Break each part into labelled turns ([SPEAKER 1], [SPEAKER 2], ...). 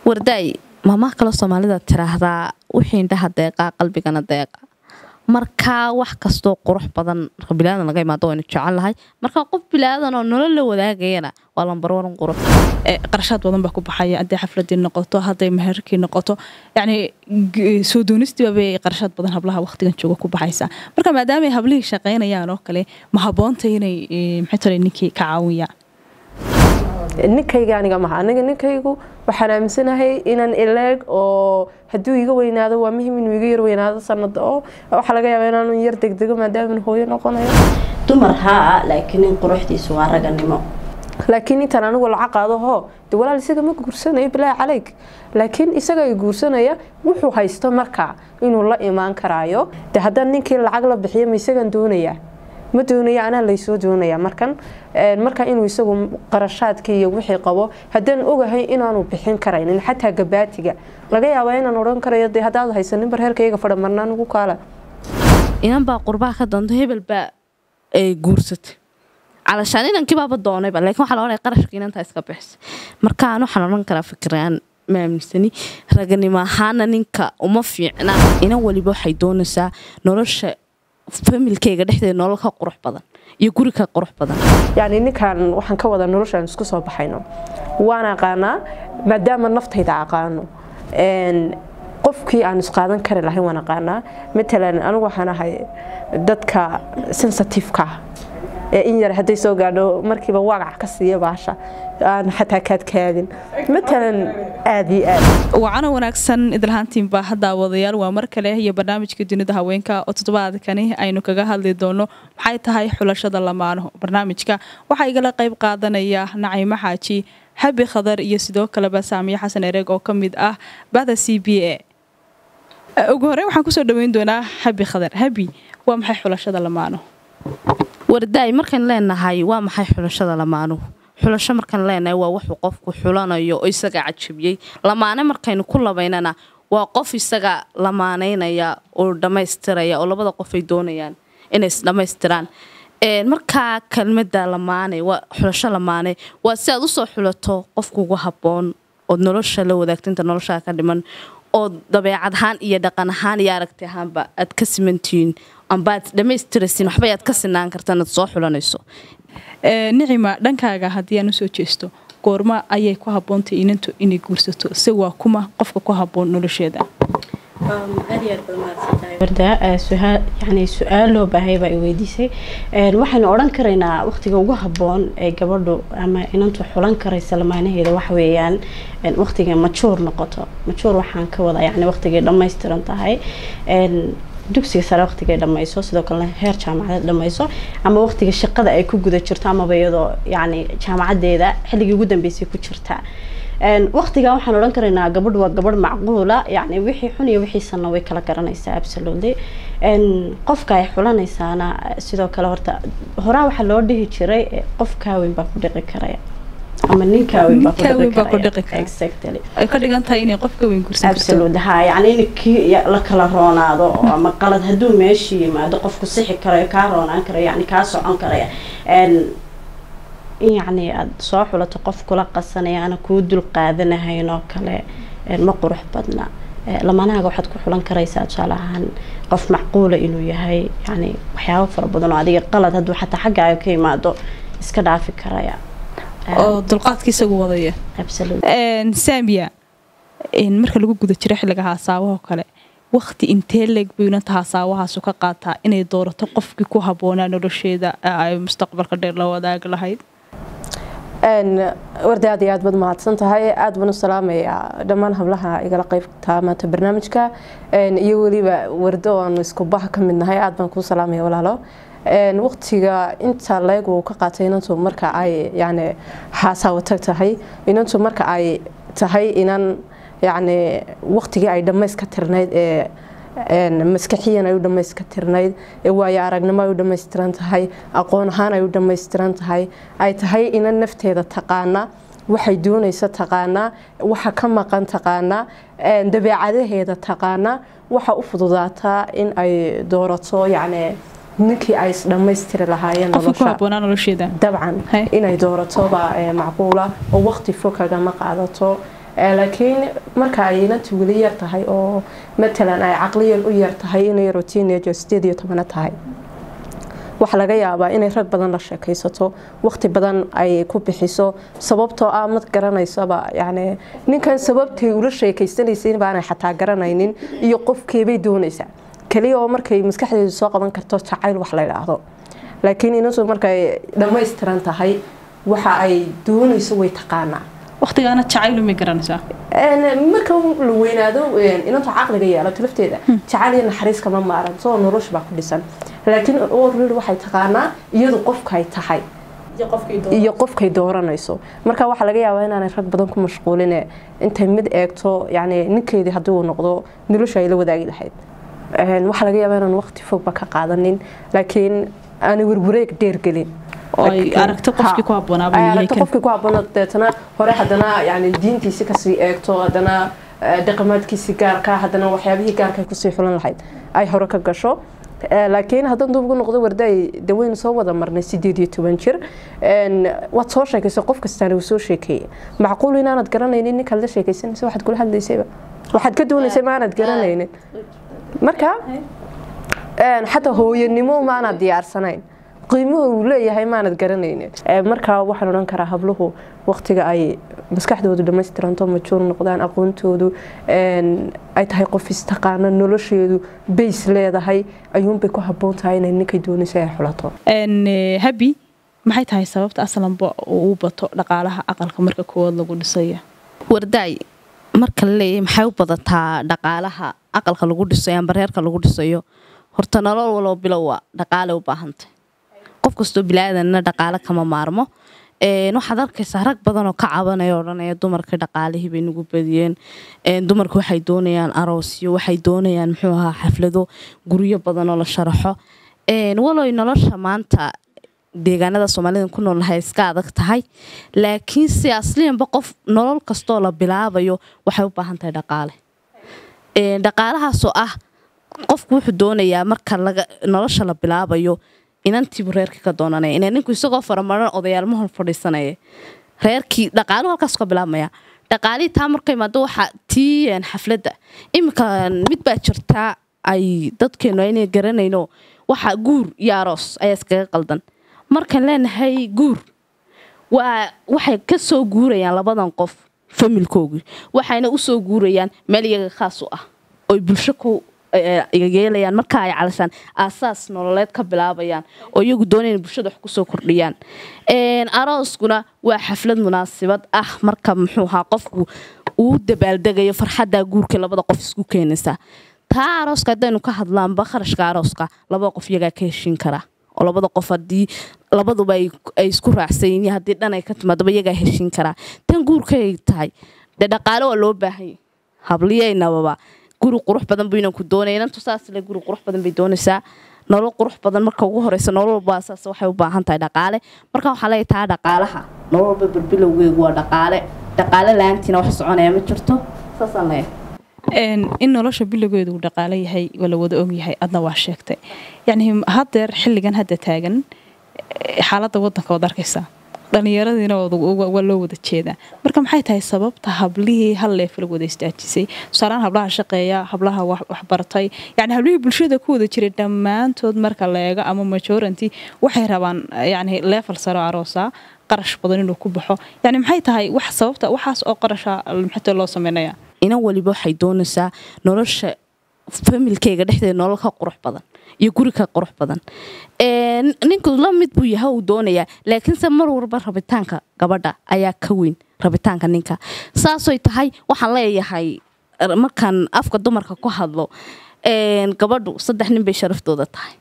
[SPEAKER 1] wardaay maamaha kaloo soomaalida tiraahdaa wixii indhaha deeqaa qalbigana deeqa markaa wax kastoo qurux badan marka bilaadan laga imaado waynu jecel lahay marka qof bilaadan oo nolol la wadaagayana waa lambarwaran qurux
[SPEAKER 2] qarashaad badan baa ku baxaya hadday xafladii noqoto hadday meherkii noqoto yacni soo doonistiibabay qarashaad badan hablaha waqtigan jooga ku baxaysa marka maadaama ay hablihii shaqaynayaan oo kale ma habboonta inay maxay tole ninkii ka caawiyaan
[SPEAKER 3] ninkayga aniga maha aniga ninkaygu waxaan aaminsanahay inaan ileeg oo hadduu iga weynaado waa muhiim inuu iga yar weynaado sanada oo waxaa laga yaaba inaanu yar degdego maadaama hooyo noqonayo
[SPEAKER 4] dumar haa laakiin in quruxdiisu waa raganimo
[SPEAKER 3] laakiin intaan anigu lacag qaado hoo de walaal isaga ma guursanayo bilaa caleyg laakiin isaga ay guursanaya wuxuu haysto markaa inuu la imaan karaayo de haddaan ninkii lacag la bixiyo ma isagan doonayaa ma doonaya anaa laysoo doonaya markan marka inuu isagu qarashaadka iyo wixii qabo haddaan ogahay inaanu bixin karaynin xataa gabaatiga laga yaabaa inaan odhan karayo de haddaad haysanin barheerkayga fadha marnaan ugu kaala
[SPEAKER 1] inan baa qurbaha ka doonto hebel baa ay guursatay calashaan inankiibaaba doonayba laakiin waxaa la odhanaya qarashka inantaa iska bixisa markaan waxaan odhan karaa fikiraan ma aaminsani raganimo ahaana ninka uma fiicna inan waliba waxay doonaysaa nolosha familkeyga dhexdeeda nolol ka qurux badan iyo guri ka qurux badan
[SPEAKER 3] yacni ninkan waxaan ka wada noloshaan isku soo baxayno waan aqaanaa maadaama naftayda aqaano qofkii aan isqaadan kari lahayn waan aqaanaa matalan anigu waxaan ahay dadka sensitiveka ee in yar hadday soo gaadho markiiba wagac ka siiya baasha aan xataa kaadkaadin matalan aad iyo aad
[SPEAKER 2] wacana wanaagsan idlahaantiinba daawadayaal waa mar kale iyo barnaamijka dunida haweenka oo toddobaadkani aynu kaga hadli doono maxay tahay xulashada lamaano barnaamijka waxaa igala qayb qaadanaya naciimo xaaji habi khadar iyo sidoo kaleba saamiye xasan ereeg oo ka mid ah bahda c b a ugu horreyn waxaan kusoo dhaweyn doonaa habi khadar habi waa maxay xulashada lamaano
[SPEAKER 1] wardaay markaan leenahay waa maxay xulashada lamaanuhu xulasho markaan leenahay waa wuxuu qofku xulanayo oo isaga cajabiyey lamaane markaynu ku labaynana waa qof isaga lamaanaynaya oo dhammaystiraya oo labada qof ay doonayaan inay isdhammaystiraan markaa kelmada lamaane waa xulasho lamaane waa si aad usoo xulato qofkuugu habboon ood nolosha la wadaagto inta noloshaa ka dhiman oo dabeecad ahaan iyo dhaqan ahaan iyo aragti ahaanba aad ka simantihiin ambaad dhammaystiraysin waxbay aad ka sinaan kartaan aad soo xulanayso
[SPEAKER 2] nicima dhankaaga haddii aan usoo jeesto goorma ayay ku haboontay inantu inay guursato se waa kuma qofka ku haboon nolosheeda
[SPEAKER 4] yani su-aal loo baahay baa i weydiisay waxaynu odhan karaynaa waqtiga ugu haboon ee gabadhu ama inantu xulan karaysa lamaanaheeda waxweeyaan waqtiga majuur noqoto majuur waxaan ka wadaa yani waqtigay dhammaystiran tahay dugsiga sare waqtigay dhammayso sidoo kalena heer jaamacadeed dhammayso ama waqtiga shaqada ay ku guda jirto amaba iyadoo yani jaamacadeeda xilligii ugu dambeysay ku jirta waqtiga waxaan odhan karaynaa gabadh waa gabadh macquula yani wixii xun iyo wixiisana way kala garanaysaa absolutely qofka ay xulanaysaana sidoo kale horta horaa waxaa loo dhihi jiray qof kaaweyn baa ku dhiqi karaya ama nin kaaweyn baa ku dhiqi karaya exactly
[SPEAKER 2] ay ka dhigan tahay inay qof ka weyn kursan
[SPEAKER 4] absolutely ha yani in kii la kala roonaado ama qalad hadduu meeshii yimaado qofku sixi karayo kaa roonaan karayo yani kaa socon karaya in yacni aada soo xulato qof kula qasanaya ana kuu dul qaadanahayn oo kale ma qurux badna lamanahaaga waxaad ku xulan karaysaa tusaale ahaan qof macquula inuu yahay yani waxyaabo fara badan oo adiga qalad hadduu xataa xaggaaga ka imaado iska dhaafi karaya
[SPEAKER 2] oo dulqaadka isagu wadaya saamiya marka lagu guda jiro xilliga haasaawaho kale waqti intee leeg buu inanta haasaawahaas ka qaataa inay doorato qofkii ku habboonaa nolosheeda ay mustaqbalka dheer la wadaagi lahayd
[SPEAKER 3] warda aad iyo aad baad mahadsan tahay aad baan u salaamayaa dhammaan hablaha igala qaybtaa maanta barnaamijka iyo weliba wardo aanu isku baha ka mid nahay aad baan kuu salaamaya walaalo waqtiga inta leeg uu ka qaatay inantu marka ay yani xaasaawatag tahay inantu marka ay tahay inan yani waqtigii ay dhammayska tirnayd ee maskaxiyan ay u dhammayska tirnayd ee waayo aragnimo ay u dhammaystiran tahay aqoon ahaan ay u dhammaystiran tahay ay tahay inan nafteeda taqaana waxay doonaysa taqaanaa waxa ka maqan taqaanaa dabeecadaheeda taqaanaa waxa u fududaataa in ay doorato yacni ninkii ay isdhammaystiri lahaayeen dabcan inay doorato baa macquula oo waqti fog kagama qaadato laakiin marka ay inantu weli yar tahay oo matalan ay caqliyan u yar tahay inay rotinejo sideed iyo tobana tahay waxaa laga yaabaa inay rag badan la sheekaysato waqti badan ay ku bixiso sababtoo ah mad garanaysaba yani ninkan sababtay ula sheekaysanaysay baanay xataa garanaynin iyo qofkeebay doonaysaa kaliya oo markay maskaxdeedu soo qaban karto jacayl wax la idhaahdo laakiin inantu markay dhammaystiran tahay waxa ay doonayso way taqaanaa
[SPEAKER 2] waqtigaana jacaylu may garanaysaa
[SPEAKER 3] marka la weynaado inantu caqliga yeelato lafteeda jacayl iyo naxariis kama maaran soo nolosha baa ku dhisan laakiin orrid waxay taqaanaa iyadu qofkay tahay iyo qofkay dooranayso marka waxaa laga yaabaa inaanay rag badan ku mashquuline intay mid eegto yani ninkeedii haddii uu noqdo nolosha ay la wadaagi lahayd waxaa laga yaabaa inaan waqti fogba ka qaadanin laakiin aanay werwareeg dheergelin
[SPEAKER 2] aragto qofkii ku
[SPEAKER 3] aragto qofkii ku habboona deetana hore haddana yani diintiisi kasii eegto haddana dhaqamaadkiisi gaarka haddana waxyaabihii gaarka ay kusii xulan lahayd ay hore ka gasho laakiin haddaan dub ugu noqdo wardaay daweynu soo wada marnay sideed iyo toban jir waad soo sheekaysa qof kastaana uu soo sheekeeyey macquul inaanad garanaynin ninkaad la sheekaysanaysa waxaad kula hadlaysayba waxaad ka doonaysay maanad garanaynin marka xataa hooyanimo maanad diyaarsanayn qiimuhu uu leeyahay maanad garanaynin markaa waxaan odhan karaa habluhu waqtiga ay maskaxdoodu dhamaystiranto majuur noqdaan aqoontoodu ay tahay qof istaqaana nolosheedu bays leedahay ayuunbay ku habboon tahay inay ninkay doonaysa ay xulato
[SPEAKER 2] habi maxay tahay sababta aslanba uu bato dhaqaalaha aqalka marka koowaad lagu dhisaya
[SPEAKER 1] wardaay marka la leeyahay maxay u badataa dhaqaalaha aqalka lagu dhisayo amba reerka lagu dhisayo horta nolol waloo bilowa dhaqaale u baahantay qof kastoo bilaadanna dhaqaale kama maarmo waxaad arkaysaa rag badanoo ka cabanaya odhanaya dumarka dhaqaalihii bay nagu badiyeen dumarka waxay doonayaan aroosyo waxay doonayaan muxuu ahaa xaflado guryo badanoo la sharaxo waloy nolosha maanta deegaanada soomaalida ku noolnahay iska adag tahay laakiinse asliyanba qof nolol kastoo la bilaabayo waxay u baahan tahay dhaqaale dhaqaalahaasoo ah qofku wuxuu doonayaa marka nolosha la bilaabayo inantiibu reerkii ka doonanaya ina ninku isagoo faramaran odayaal hor fadhiisanaya reerkii dhaqaaluhu halkaas ka bilaabmaya dhaqaalihii taa marka imaado waxaa tii xafladda iminka mid baa jirtaa ay dadkeenu aynay garanayno waxa guur iyo aroos ayaa iskaga qaldan markaan leenahay guur waa waxay ka soo guurayaan labadan qof familkoogii waxayna usoo guurayaan meel iyaga khaas u ah oy bulsho ku yeelayaan marka ay calashaan aasaas nololeed ka bilaabayaan oo iyagu doonayna bulshada wax kusoo kordhiyaan arooskuna waa xaflad munaasibad ah marka muxuu ahaa qofku uu dabaaldegayo farxadda guurka labada qof isku keenaysa taa arooska haddaynu ka hadlaanba kharashka arooska labada qof iyagaa ka heshiin karaa oo labada qof hadii labaduba ay isku raacsayin haddii dhan ay ka timaadaba iyagaa heshiin karaa tan guurkay tahay dee dhaqaale waa loo baahanya habliyeynababa guri qurux badan buu inanku doonaya inantu saasle guri qurux badan bay doonaysaa nolol qurux badan marka ugu horeysa nolol walba saas waxay u baahan tahay dhaqaale marka waxaa leeyahay taa dhaqaalaha nolol walba bilbilowgeegu waa dhaqaale dhaqaale la-aantiina wax soconaya ma jirto saasaan leeyahay
[SPEAKER 2] in nolosha bilowgeedu uu dhaqaale yahay waa la wada ogyahay adna waa sheegtay yacni hadeer xilligan hadda taagan xaaladda wadanka waad arkaysaa dhallinyaradiina waa loo wada jeedaa marka maxay tahay sababta hablihii hal leefla wada istaajisay tusaalahaan hablaha shaqeeya hablaha waxbartay yani hablihii bulshada ku wada jiray dhammaantood marka la eego ama majoranty waxay rabaan yani leefal saro aroosa qarash badan inuu ku baxo yani maxay tahay wax sababta waxaas oo qarasha maxaa loo sameynaya
[SPEAKER 1] inan waliba waxay doonaysaa nolosha familkeyga dhexdeeda nolol ka qurux badan iyo guri ka qurux badan ninku la mid buu yahay uu doonayaa laakiinse mar walba rabitaanka gabadha ayaa ka weyn rabitaanka ninka saasoy tahay waxaan leeyahay markaan afka dumarka ku hadlo gabadhu saddex nin bay sharaftooda tahay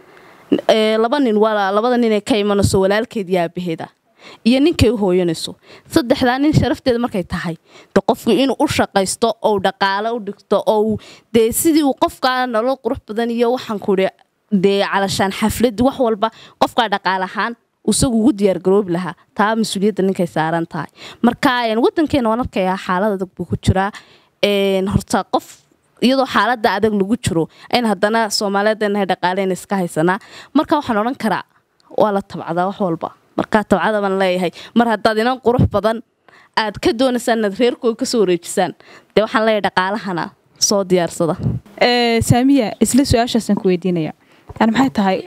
[SPEAKER 1] laba nin labada nin ee ka imanayso walaalkeed iyo aabaheeda iyo ninkay u hooyanayso saddexdaa nin sharafteeda markay tahay de qofku inuu u shaqaysto ou dhaqaale u dhigto ou dee sidii uu qofkaa nolol qurux badan iyo waxaan kuhi dee calashaan xaflad wax walba qofkaa dhaqaal ahaan isagu ugu diyaargaroobi lahaa taa mas-uuliyadda ninkay saaran tahay marka wadankeena waan arkayaa xaalad adag buu ku jiraa horta qof iyadoo xaalada adag lagu jiro ayn haddana soomaaliyeednahay dhaqaaleena iska haysanaa marka waxaan odhan karaa waa la tabcadaa wax walba markaa tabcada baan leeyahay mar haddaad inan qurux badan aad ka doonaysaan inaad reerkooda kasoo wareejisaan dee waxaan leeyahay dhaqaalahana soo diyaarsada
[SPEAKER 2] Ee, saamiya isla su-aashaasaan ku weydiinaya yani maxay tahay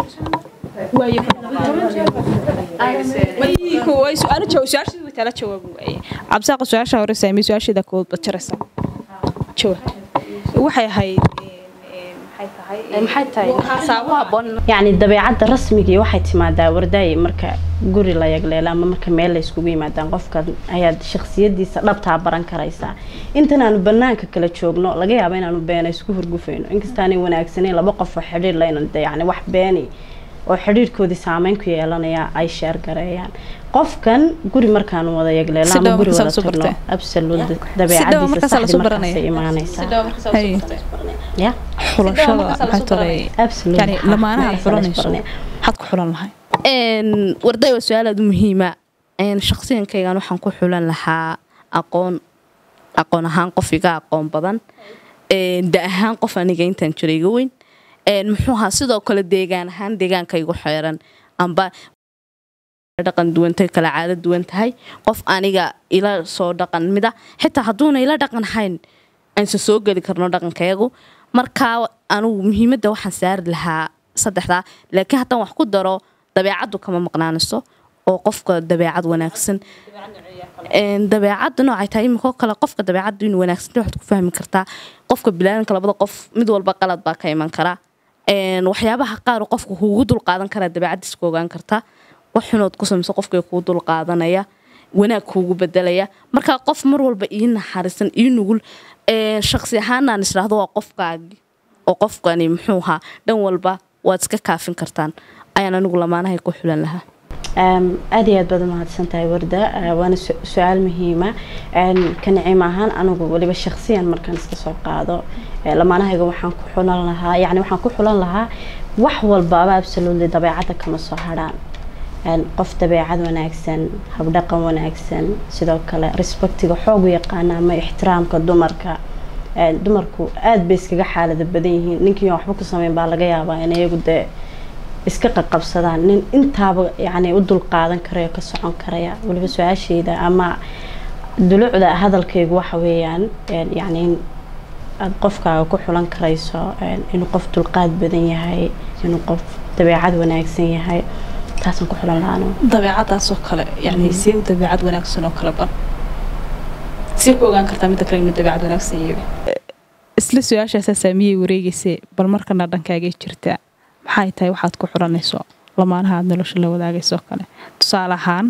[SPEAKER 2] su-aala jawaab waaye cabsaaqa su-aasha hore saamiya su-aasheeda kood bajaraysa jawaab waxay ahayd
[SPEAKER 1] maxay tahay
[SPEAKER 4] yacni dabeecadda rasmigii waxay timaadaa wardaay marka guri la yagleelo ama marka meel la iskugu yimaadaan qofka ayaad shakhsiyadiisa dhabtaa baran karaysaa intan aanu banaanka kala joogno laga yaaba inaanu beena isku hurgufayno inkastaanay wanaagsaneyn laba qof oo xidhiir laynan de yani wax beeni oo xidhiirkoodii saameyn ku yeelanaya ay sheer gareeyaan qofkan guri markaanu wada yagleelo
[SPEAKER 2] Si
[SPEAKER 4] ama
[SPEAKER 2] dhow
[SPEAKER 4] guri
[SPEAKER 2] markaas
[SPEAKER 4] wada
[SPEAKER 2] la soo
[SPEAKER 4] tagno
[SPEAKER 2] bartay.
[SPEAKER 4] absolute
[SPEAKER 2] Si dhow markaas
[SPEAKER 4] dabeecadiisa
[SPEAKER 2] la
[SPEAKER 4] saxdi
[SPEAKER 2] soo baranaya.
[SPEAKER 4] markaasay imaanaysaa
[SPEAKER 2] Hay.
[SPEAKER 4] ya
[SPEAKER 2] xulashada maxay tolay
[SPEAKER 4] absolute
[SPEAKER 2] yani lamaanaha aad xulanayso
[SPEAKER 4] Baranaya.
[SPEAKER 2] maxaad ku xulan lahay
[SPEAKER 1] Een, warday waa su-aal aada u muhiima Een, shaqsiyankaygan waxaan ku xulan lahaa aqoon aqoon ahaan qof iga aqoon badan Een, da ahaan qof aniga intaan jira iga weyn Een, muxuu ahaa sidoo kale deegaan ahaan deegaanka igu xeeran amba dhaqan duwantay kala caado duwan tahay qof aniga ila soo dhaqan mida xitaa hadduuna ila dhaqan hayn aanse soo geli karno dhaqankayagu markaa anugu muhiimadda waxaan saari lahaa saddexdaa laakiin haddaan wax ku daro dabeecaddu kama maqnaanayso oo qofka dabeecad wanaagsan Een, dabeecadda noocay tahay iminkoo kale qofka dabeecaddu inuu wanaagsan yahay waxaad ku fahmi kartaa qofka bilaadanka labada qof mid walba qalad baa ka iman kara Een, waxyaabaha qaar uu qofka kuugu dul qaadan karaa dabeecaddiis ku ogaan kartaa wax xunood ku samayso qofka kuu dul qaadanaya wanaag kuugu bedelaya marka qof mar walba ii naxariisan ii nugul Een, shaqsi ahaanaan israahdo waa qofkaagi oo qofkani muxuu ahaa dhan walba waad iska kaafin kartaan ayaan anigu lamaanahay ku xulan lahaa
[SPEAKER 4] Ehm, aad iyo aad baad umahadsan tahay warda Eh, waana su- su-aal muhiima ka nicim ahaan anigu weliba shakhsiyan markaan iska soo qaado eh, lamaanahayga waxaan ku xulan lahaa yacni waxaan ku xulan lahaa wax walbaaba absolutely dabeecadda kama soo hadhaan Een, qof dabeecad wanaagsan habdhaqan wanaagsan sidoo kale respectiga xoog u yaqaana ama ixtiraamka dumarka Een, dumarku aad bay iskaga xaalada badan yihiin ninkii aan waxba ku sameyn baa laga yaabaa in iyagu dee iska qaqabsadaan nin intaaba yani u dulqaadan karayo ka socon karaya weliba su-aashayda ama dulucda hadalkaygu waxa weeyaan een, yani in aada qofkaaga ku xulan karayso een, inuu qof dulqaad badan yahay inuu qof dabeecad wanaagsan yahay taasaan ku xulan lahaano
[SPEAKER 2] dabeecadaasoo kale yani see u dabeecad wanaagsan oo kale ban see ku ogaan kartaa midda kale inuu dabeecad wanaagsan yahay isla su-aashaasaa saamiyey wareegaysay bal markana dhankaagay jirtaa maxay tahay waxaad ku xulanayso lamaanaha aad nolosha la wadaagayso oo kale tusaale ahaan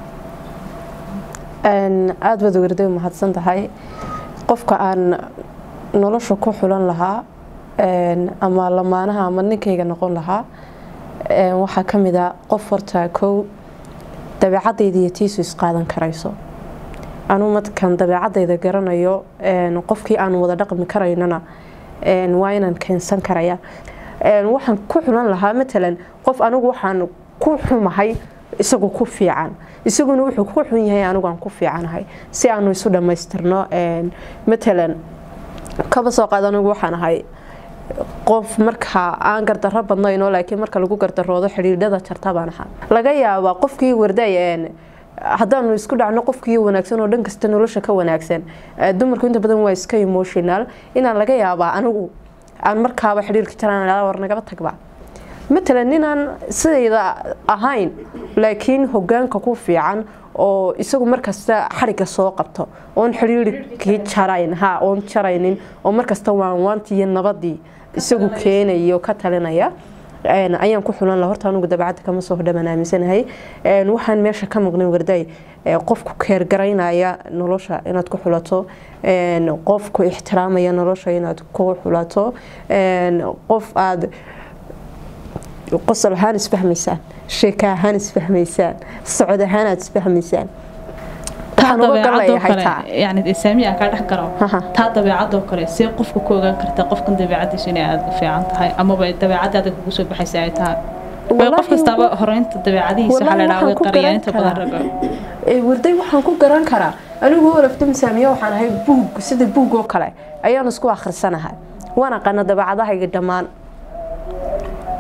[SPEAKER 3] Een, aad baad warday mahadsan tahay qofka aan nolosha ku xulan lahaa een, ama lamaanaha ama ninkayga noqon lahaa een, waxaa ka mid a qof horta kow dabeecadayda iyo tiisu isqaadan karayso anuu markaan dabeecadayda garanayo een, qofkii aan wada dhaqmi karaynana een, waa inaan keensan karaya Een, waxaan ku xulan lahaa matalan qof anigu waxaan ku xumahay isagu ku fiican isaguna wuxuu ku xun yahay anigu aan ku fiicanahay si aanu isu dhammaystirno Een, matalan kaba soo qaad anigu waxaan ahay qof marka aan gardarro badnayno laakiin marka lagu gardaroodo xidhiidhada jarta baan ahaa laga yaabaa qofkii warday een, haddaanu isku dhacno qofkii wanaagsan oo dhan kasta nolosha ka wanaagsan eh, dumarku inta badan waa iska emotional inaan laga yaabaa anigu aan markaaba xidhiirka jaraan war nagaba tagba matalan ninaan sidayda ahayn laakiin hogaanka ku fiican oo isagu markasta xariga soo qabto oon xidhiirkii jarayn ha oon jaraynin oo markasta waanwaantii iyo nabadii isagu keenayo ka talinaya Een, ayaan ku xulan lahaa horta anigu dabacadda kama soo hodhamaan aaminsanahay Een, waxaan meesha ka maqnay warday ee, qofku keergaraynaya nolosha inaad ku xulato Een, qofku ixtiraamaya nolosha inaad ku xulato Een, qof aad qosol ahaan isfahmaysaan sheeka ahaan isfahmaysaan socod ahaan aad isfahmaysaan
[SPEAKER 2] taa
[SPEAKER 3] waxaan uga
[SPEAKER 2] dabeecadoo
[SPEAKER 3] galayahay
[SPEAKER 2] kale
[SPEAKER 3] taa
[SPEAKER 2] yani saamiya aan kaa dhex garo
[SPEAKER 3] Haha.
[SPEAKER 2] taa dabeecadoo kale see qofka ku ogaan kartaa qofkan dabeecadiisu inay aada u fiican tahay amaba dabeecadaada kugu soo baxaysa ay tahay Waayo qof
[SPEAKER 3] Wallaahi
[SPEAKER 2] kastaaba
[SPEAKER 3] wa-
[SPEAKER 2] horeynta dabeecadihiisa waxaa la
[SPEAKER 3] Wallaahi
[SPEAKER 2] dhaha way
[SPEAKER 3] waxaan ku
[SPEAKER 2] qariyaan
[SPEAKER 3] garan
[SPEAKER 2] inta badan
[SPEAKER 3] karaa.
[SPEAKER 2] raga
[SPEAKER 3] Ee, warday waxaan ku garan karaa anigu olafta saamiya waxaan ahay buug sida buug oo kale ayaan isku akhrisanahay waan aqaana dabeecadahayga dhammaan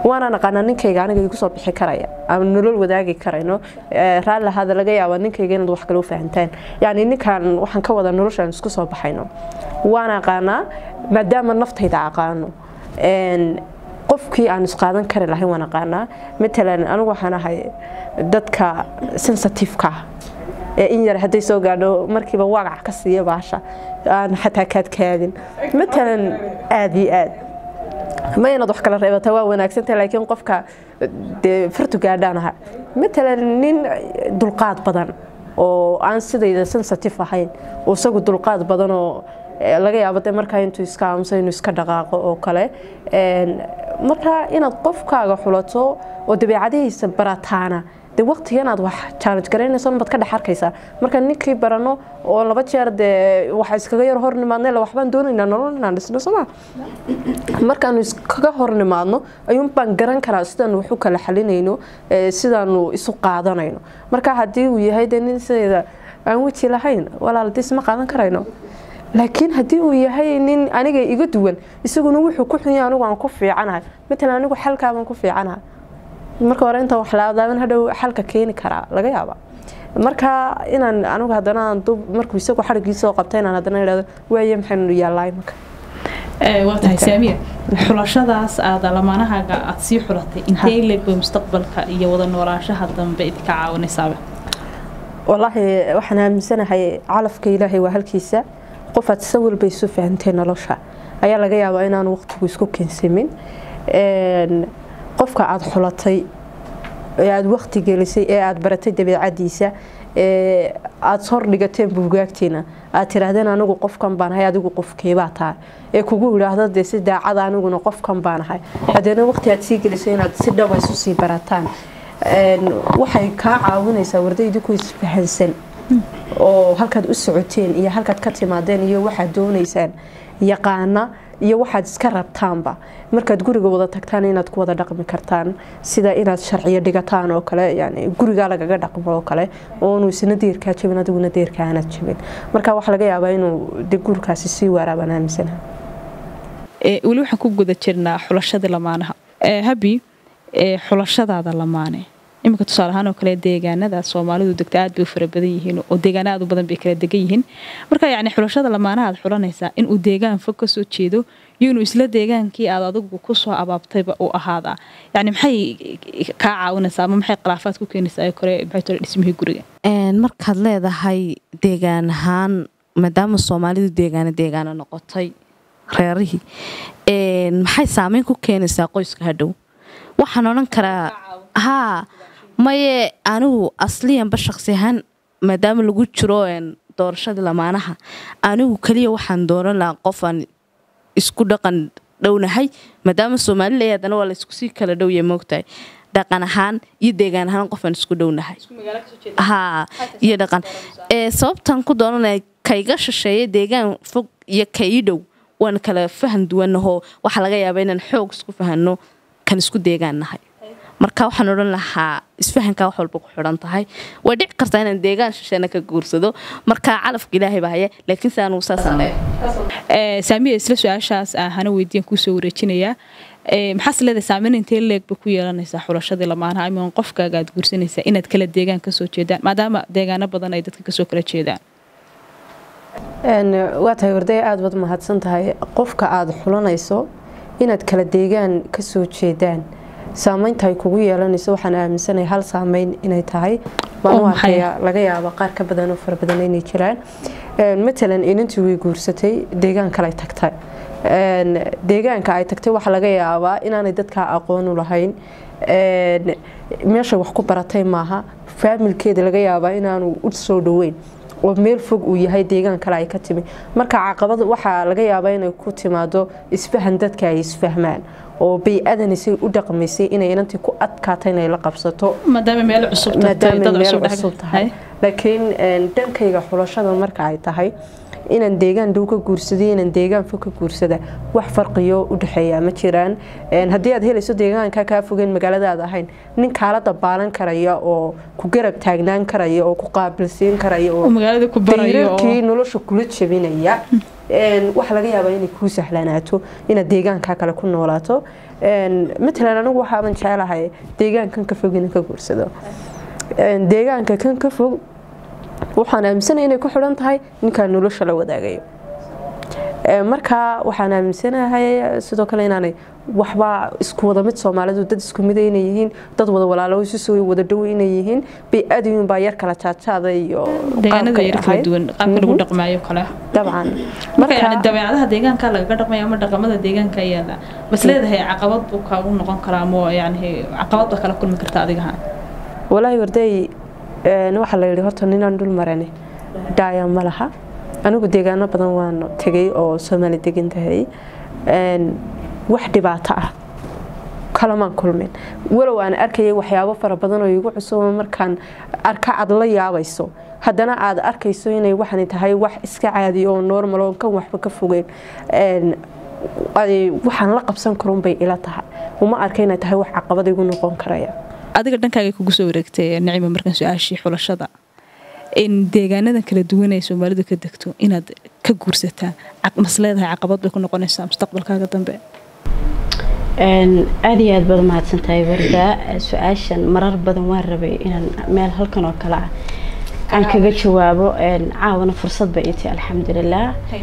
[SPEAKER 3] waana naqaanaa ninkayga aniga igu soo bixi karaya ama nolol wadaagi karayno raalli ahaada laga yaaba ninkayga inaad wax kale u fahantaan yacni ninkan waxaan ka wada noloshaan isku soo baxayno waan aqaanaa maadaama naftayda aqaano qofkii aan isqaadan kari lahayn waan aqaanaa matalan anigu waxaan ahay dadka sensitiveka ah ee in yar hadday soo gaadho markiiba wagac ka siiya baasha aan xataa kaadkaadin matalan aada iyo aad ma inaad wax kala reebata waa wanaagsantahay laakiin qofka dee fartu gaadhaan aha matalan nin dulqaad badan oo aan sidayda sensitive ahayn oo isagu dulqaad badan oo laga yaabo de markaa intuu iska aamuso inuu iska dhaqaaqo oo kale markaa inaad qofkaaga xulato oo dabeecadihiisa barataana de waqtiga inaad wax challenge garaynayso baad ka dhex arkaysaa marka ninkii barano oo laba jeer dee waxa iskaga yar hor nimaadne la waxbaan doonaynaa nolol inaan dhisno soma markaanu iskaga hor nimaadno ayuun baan garan karaa sidaanu wax u kala xalinayno sidaanu isu qaadanayno marka haddii uu yahay de nin sideeda aan weji lahayn walaal de isma qaadan karayno laakiin haddii uu yahay nin aniga iga duwan isaguna wuxuu ku xunya anigu aan ku fiicanahay matalan anigu xalkaabaan ku fiicanahay marka hore inta wax laadaaban hadhow xalka keeni karaa laga yaaba marka inaan anigu haddana markuu isagu xarigiisoo qabta inaan haddana idhahdo waaye maxaynu yaallaa imaka
[SPEAKER 2] waa tahay saamiya xulashadaas aada lamaanahaaga aada sii xulatay intee leegba mustaqbalka iyo wada noolaanshaha dambe idinka caawinaysaaba
[SPEAKER 3] wallaahi waxaan aaminsanahay calafka ilaahay waa halkiisa qofaad si walba isu fahantay nolosha ayaa laga yaabaa inaan waqtigu isku keensamin qofka aada xulatay ee aada waqti gelisay ee aada baratay dabeecadiisa ee aada hor dhigateen buugaagtiina aad tiraahdeen anigu qofkan baan ahay adigu qofkeebaa tahay ee kugu idhaahdo dee si daacada aniguna qofkan baan ahay hadeena waqti aad sii gelisay inaad si dhaba isu sii barataan waxay kaa caawinaysaa wardaydi ku isfahansan oo halkaad u socoteen iyo halkaad ka timaadeen iyo waxaad doonaysaan yaqaana iyo waxaad iska rabtaanba markaad guriga wada tagtaan inaad ku wada dhaqmi kartaan sida inaad sharciyo dhigataan oo kale yani gurigaa lagaga dhaqmo oo kale oonu isna deerkaa jabin adiguna deerkaa aanad jabin marka waxaa laga yaabaa inuu de gurikaasi sii waaraabaan aaminsanaha
[SPEAKER 2] weli waxaan ku guda jirnaa xulashadii lamaanaha habi xulashadaada lamaane iminka tusaale ahaan oo kale deegaanada soomaalidu degta aad bay u fara badan yihiin oo deegaana aad u badan bay kala degan yihiin marka yacni xulashada lamaanaha aad xulanaysaa inuu deegaan fog kasoo jeedo iyo inuu isla deegaankii aad adigu kusoo abaabtayba uu ahaadaa yacni maxay kaa caawinaysaa ama maxay khilaafaad ku keenaysaa kore maxay tole dhismihii guriga
[SPEAKER 1] markaad leedahay deegaan ahaan maadaama soomaalidu deegaana deegaana noqotay reerihii maxay saameyn ku keenaysaa qoyska hadhow waxaan odhan karaa haa maye anigu asliyanba shaqsi ahaan maadaama lagu jiro doorashadii lamaanaha anigu keliya waxaan dooran lahaa qofaan isku dhaqan dhownahay maadaama soomaalila haddana waa laysku sii kala dhowya moogtahay dhaqan ahaan iyo deegaan ahaan qofaan isku dhownahay haa iyo dhaqan sababtan ku dooranaya kayga shisheeya deegaan fog iyo kai dhow waan kala fahan duwanahoo waxaa laga yaabaa inaan xoog isku fahanno kan isku deegaan nahay marka waxaan odhan lahaa isfahankaa wax walba ku xidhan tahay way dhici kartaa inaan deegaan shisheena ka guursado marka calafka ilaahay baa haya laakiin se anugu saasaan leeyahay
[SPEAKER 2] saamiya isla su-aashaas ahana weydiyan kuusoo wareejinayaa maxaas leedahay saameyn intee leegba ku yeelanaysaa xulashadii lamaanaha ama qofkaaga aad guursanaysaa inaad kala deegaan kasoo jeedaan maadaama deegaano badan ay dadka kasoo kala jeedaan
[SPEAKER 3] waa tahay warday aada baad mahadsan tahay qofka aada xulanayso inaad kala deegaan kasoo jeedaan saameynta ay kugu yeelanayso waxaan aaminsanahay hal saameyn inay tahay maanwaakaya laga yaabo qaar ka badan oo fara badan inay jiraan matalan inantii way guursatay deegaan kale tagtay deegaanka ay tagtay waxaa laga yaabaa inaanay dadkaa aqoon u lahayn meesha wax ku baratay maaha faamilkeeda laga yaabaa inaanu u soo dhoweyn oo meel fog uu yahay deegaan kale ay ka timi marka caqabad waxaa laga yaabaa inay ku timaado isfahan dadka ay isfahmaan oo bay-adanisay u dhaqmaysay inay inantii ku adkaata inay la qabsato
[SPEAKER 2] maadaama meel cusub
[SPEAKER 3] maadaama meel cusub tahay laakiin dhankayga xulashada marka ay tahay inaan deegaan dhow ka guursada inaan deegaan fog ka guursada wax farqiyo u dhexeeya ma jiraan haddii aad helayso deegaanka kaa fogeen magaaladaad ahayn nin kaala dabaalan karaya oo ku garab taagnaan karaya oo ku qaabilsiin karaya oo dayrarkii nolosha kula jabinaya waxa laga yaabaa inay kuu sahlanaato inaad deegaankaa kale ku noolaato matalan anigu waxaaban jecelahay deegaankan ka fog inaan ka guursado deegaanka kan ka fog waxaan aaminsanaya inay ku xidhan tahay ninkaan nolosha la wadaagayo markaa waxaan aaminsanahay sidoo kale inaanay waxba isku wada mid soomaalidu dad isku mida inay yihiin dad wada walaalo isu soo wada dhow inay yihiin bay aadayun baa yar kala jaajaada iyo
[SPEAKER 2] deegaanada yar kala duwan qaabka lagu dhaqmaayo kale
[SPEAKER 3] dabcan
[SPEAKER 2] marka yani dabeecadaha deegaanka lagaga dhaqmaya ama dhaqamada deegaanka ayaala bas leedahay caqabad buu kaagu noqon karaa ama yani caqabad baa kala kulmi karta adigaha
[SPEAKER 3] walaahi warday waxaa la yidhi horta ninaan dhul marani dhaaya ma laha anigu deegaano badan waan tegay oo soomaali degan tahay wax dhibaato ah kalamaan kulmin walow aan arkayay waxyaabo fara badan oo igu cusuba markaan arka aad la yaabayso haddana aad arkayso inay waxani tahay wax iska caadiya oo normal oo kan waxba ka fogeen waxaan la qabsan karunbay ila tahay uma arka inay tahay wax caqabad igu noqon karaya
[SPEAKER 2] adiga dhankaaga kugu soo wareegtay nicima markaan su-aashii xulashada in deegaanada kala duwan ay soomaalidu ka degto inaad ka guursataa mas leedahay caqabad bay ku noqonaysaa mustaqbalkaaga dambe
[SPEAKER 4] aada iyo aad baad umahadsan tahay warda su-aashan marar badan waan rabay inaan meel halkan oo kale ah aan kaga jawaabo caawana fursad bay iti alxamdulilah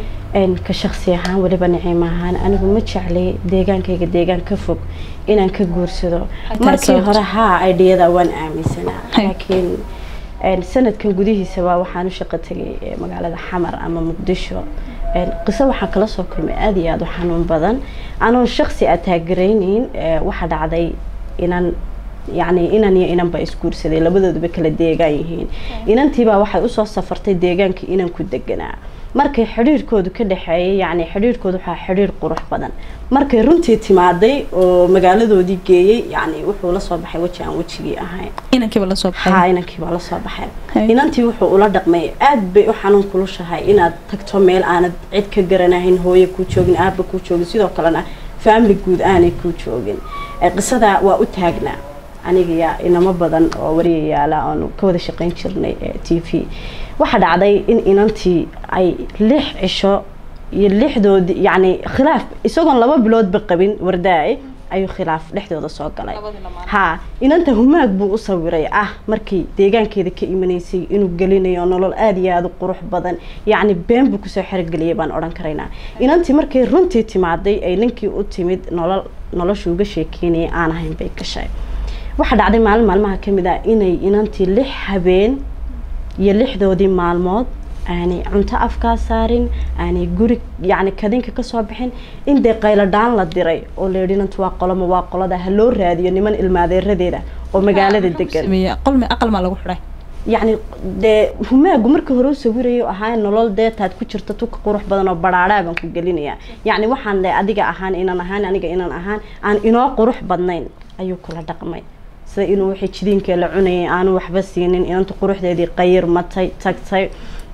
[SPEAKER 4] ka shaksi ahaan weliba nicimo ahaan anigu ma jeclay deegaankayga deegaan ka fog inaan ka guursado markii hore haa aidhiyada waan aaminsanaa laakiin sanadkan gudihiisaba waxaan u shaqo tegay magaalada xamar ama muqdisho qiso waxaan kala soo kulmay aada iyo aada u xanuun badan anoon shaksi a taageerayneyn waxaa dhacday inaan yacni inan iyo inanba isguursaday labadooduba kala deegaan yihiin inantiibaa waxay usoo safartay deegaankii inanku deganaa markay xidhiirkoodu ka dhexeeyay yacni xidhiirkoodu waxaa xidhiir qurux badan markay runtii timaaday oo magaaladoodii geeyey yacni wuxuu la soo baxay weji aan wejigii ahayn
[SPEAKER 2] inankiiba lasoo
[SPEAKER 4] ha inankiibaa la soo baxay inantii wuxuu ula dhaqmay aad bay u xanuun kulushahay inaad tagto meel aanad cid ka garanahayn hooye kuu joogin aaba kuu joogin sidoo kalena family guud aanay kuu joogin qisada waa u taagnaa aniga inamo badan oo wariyayaala oonu ka wada shaqayn jirnay t v waxaa dhacday in inantii ay lix cisho iyo lixdoodii yacni khilaaf isagoon laba biloodba qabin wardaay ayuu khilaaf dhexdooda soo galay haa inanta humaag buu u sawiray ah markii deegaankeeda ka imanaysay inuu gelinayo nolol aada iyo aada u qurux badan yacni been buu kusoo xerogeliyay baan odhan karaynaa inantii markay runtii timaaday ay ninkii u timid nolol nolosha uga sheekeynaya aan ahayn bay gashay waxaa dhacday maalin maalmaha ka mid ah inay inantii lix habeen iyo lixdoodii maalmood aanay cunto afkaa saarin aanay guri yacni kadinka kasoo bixin in dee qayladhaan la diray oo la yidhi inantu waa qoloma waa qolada ha loo raadiyo niman ilmaadeeradeeda oo magaalada degan
[SPEAKER 2] qolmi aqal maa lagu xidhay
[SPEAKER 4] yacni dee humaagu markii hore u sawirayo ahaa nolol deetaad ku jirta tuka qurux badan oo badhaadhaa baan ku gelinayaa yacni waxaan le adiga ahaan inan ahaan aniga inan ahaan aan inoo qurux badnayn ayuu kula dhaqmay sida inuu wixii jidiinkee la cunayay aanu waxba siinin inanta quruxdeedii qayir matay tagtay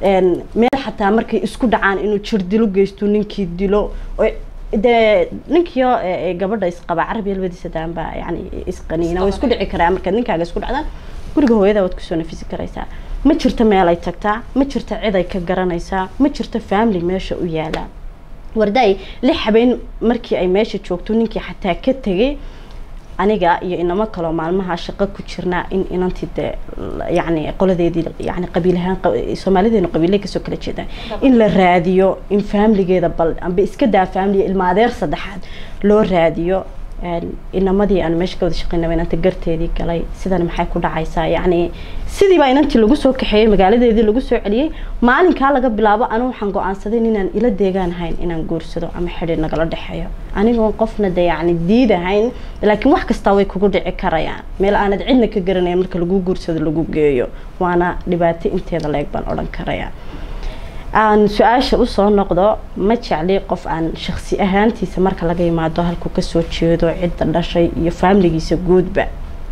[SPEAKER 4] meel xataa markay isku dhacaan inuu jir dilo geysto ninkii dilo dee ninkiio gabadha isqaba carabiya labadiisa daanba yani isqaniina way isku dhici karaa markaad ninkaaga isku dhacdaan guriga hooyada waad kusoo nafisi karaysaa ma jirto meel ay tagtaa ma jirto cid ay ka garanaysaa ma jirto family meesha u yaalaa wardaay lix habeen markii ay meesha joogto ninkii xataa ka tegay aniga iyo inamo kaloo maalmaha shaqo ku jirnaa in inantii dee yani qoladeedii yani qabiilahaan soomaalideenu qabiilay kasoo kala jeedaan in la raadiyo in faamiligeeda bal amba iska daa faamiliga ilma adeer saddexaad loo raadiyo inamadii aan meesha ka wada shaqeynaba inanta garteedii galay sidan maxay ku dhacaysaa yacni sidiibaa inantii lagu soo kaxeeyey magaaladeedii lagu soo celiyey maalinkaa laga bilaabo anu waxaan go-aansaday inaan ila deegaan ahayn inaan guursado ama xidhiir nagala dhexeeyo anigoon qofna de yacni diid ahayn laakiin wax kastaa way kugu dhici karayaan meel aanad cidna ka garanayn marka lagu guursado lagu geeyo waana dhibaato inteeda leeg baan odhan karayaa aan su-aasha usoo noqdo ma jecli qof aan shaksi ahaantiisa marka laga yimaado halkuu kasoo jeedo cidda dhashay iyo faamiligiisa guudba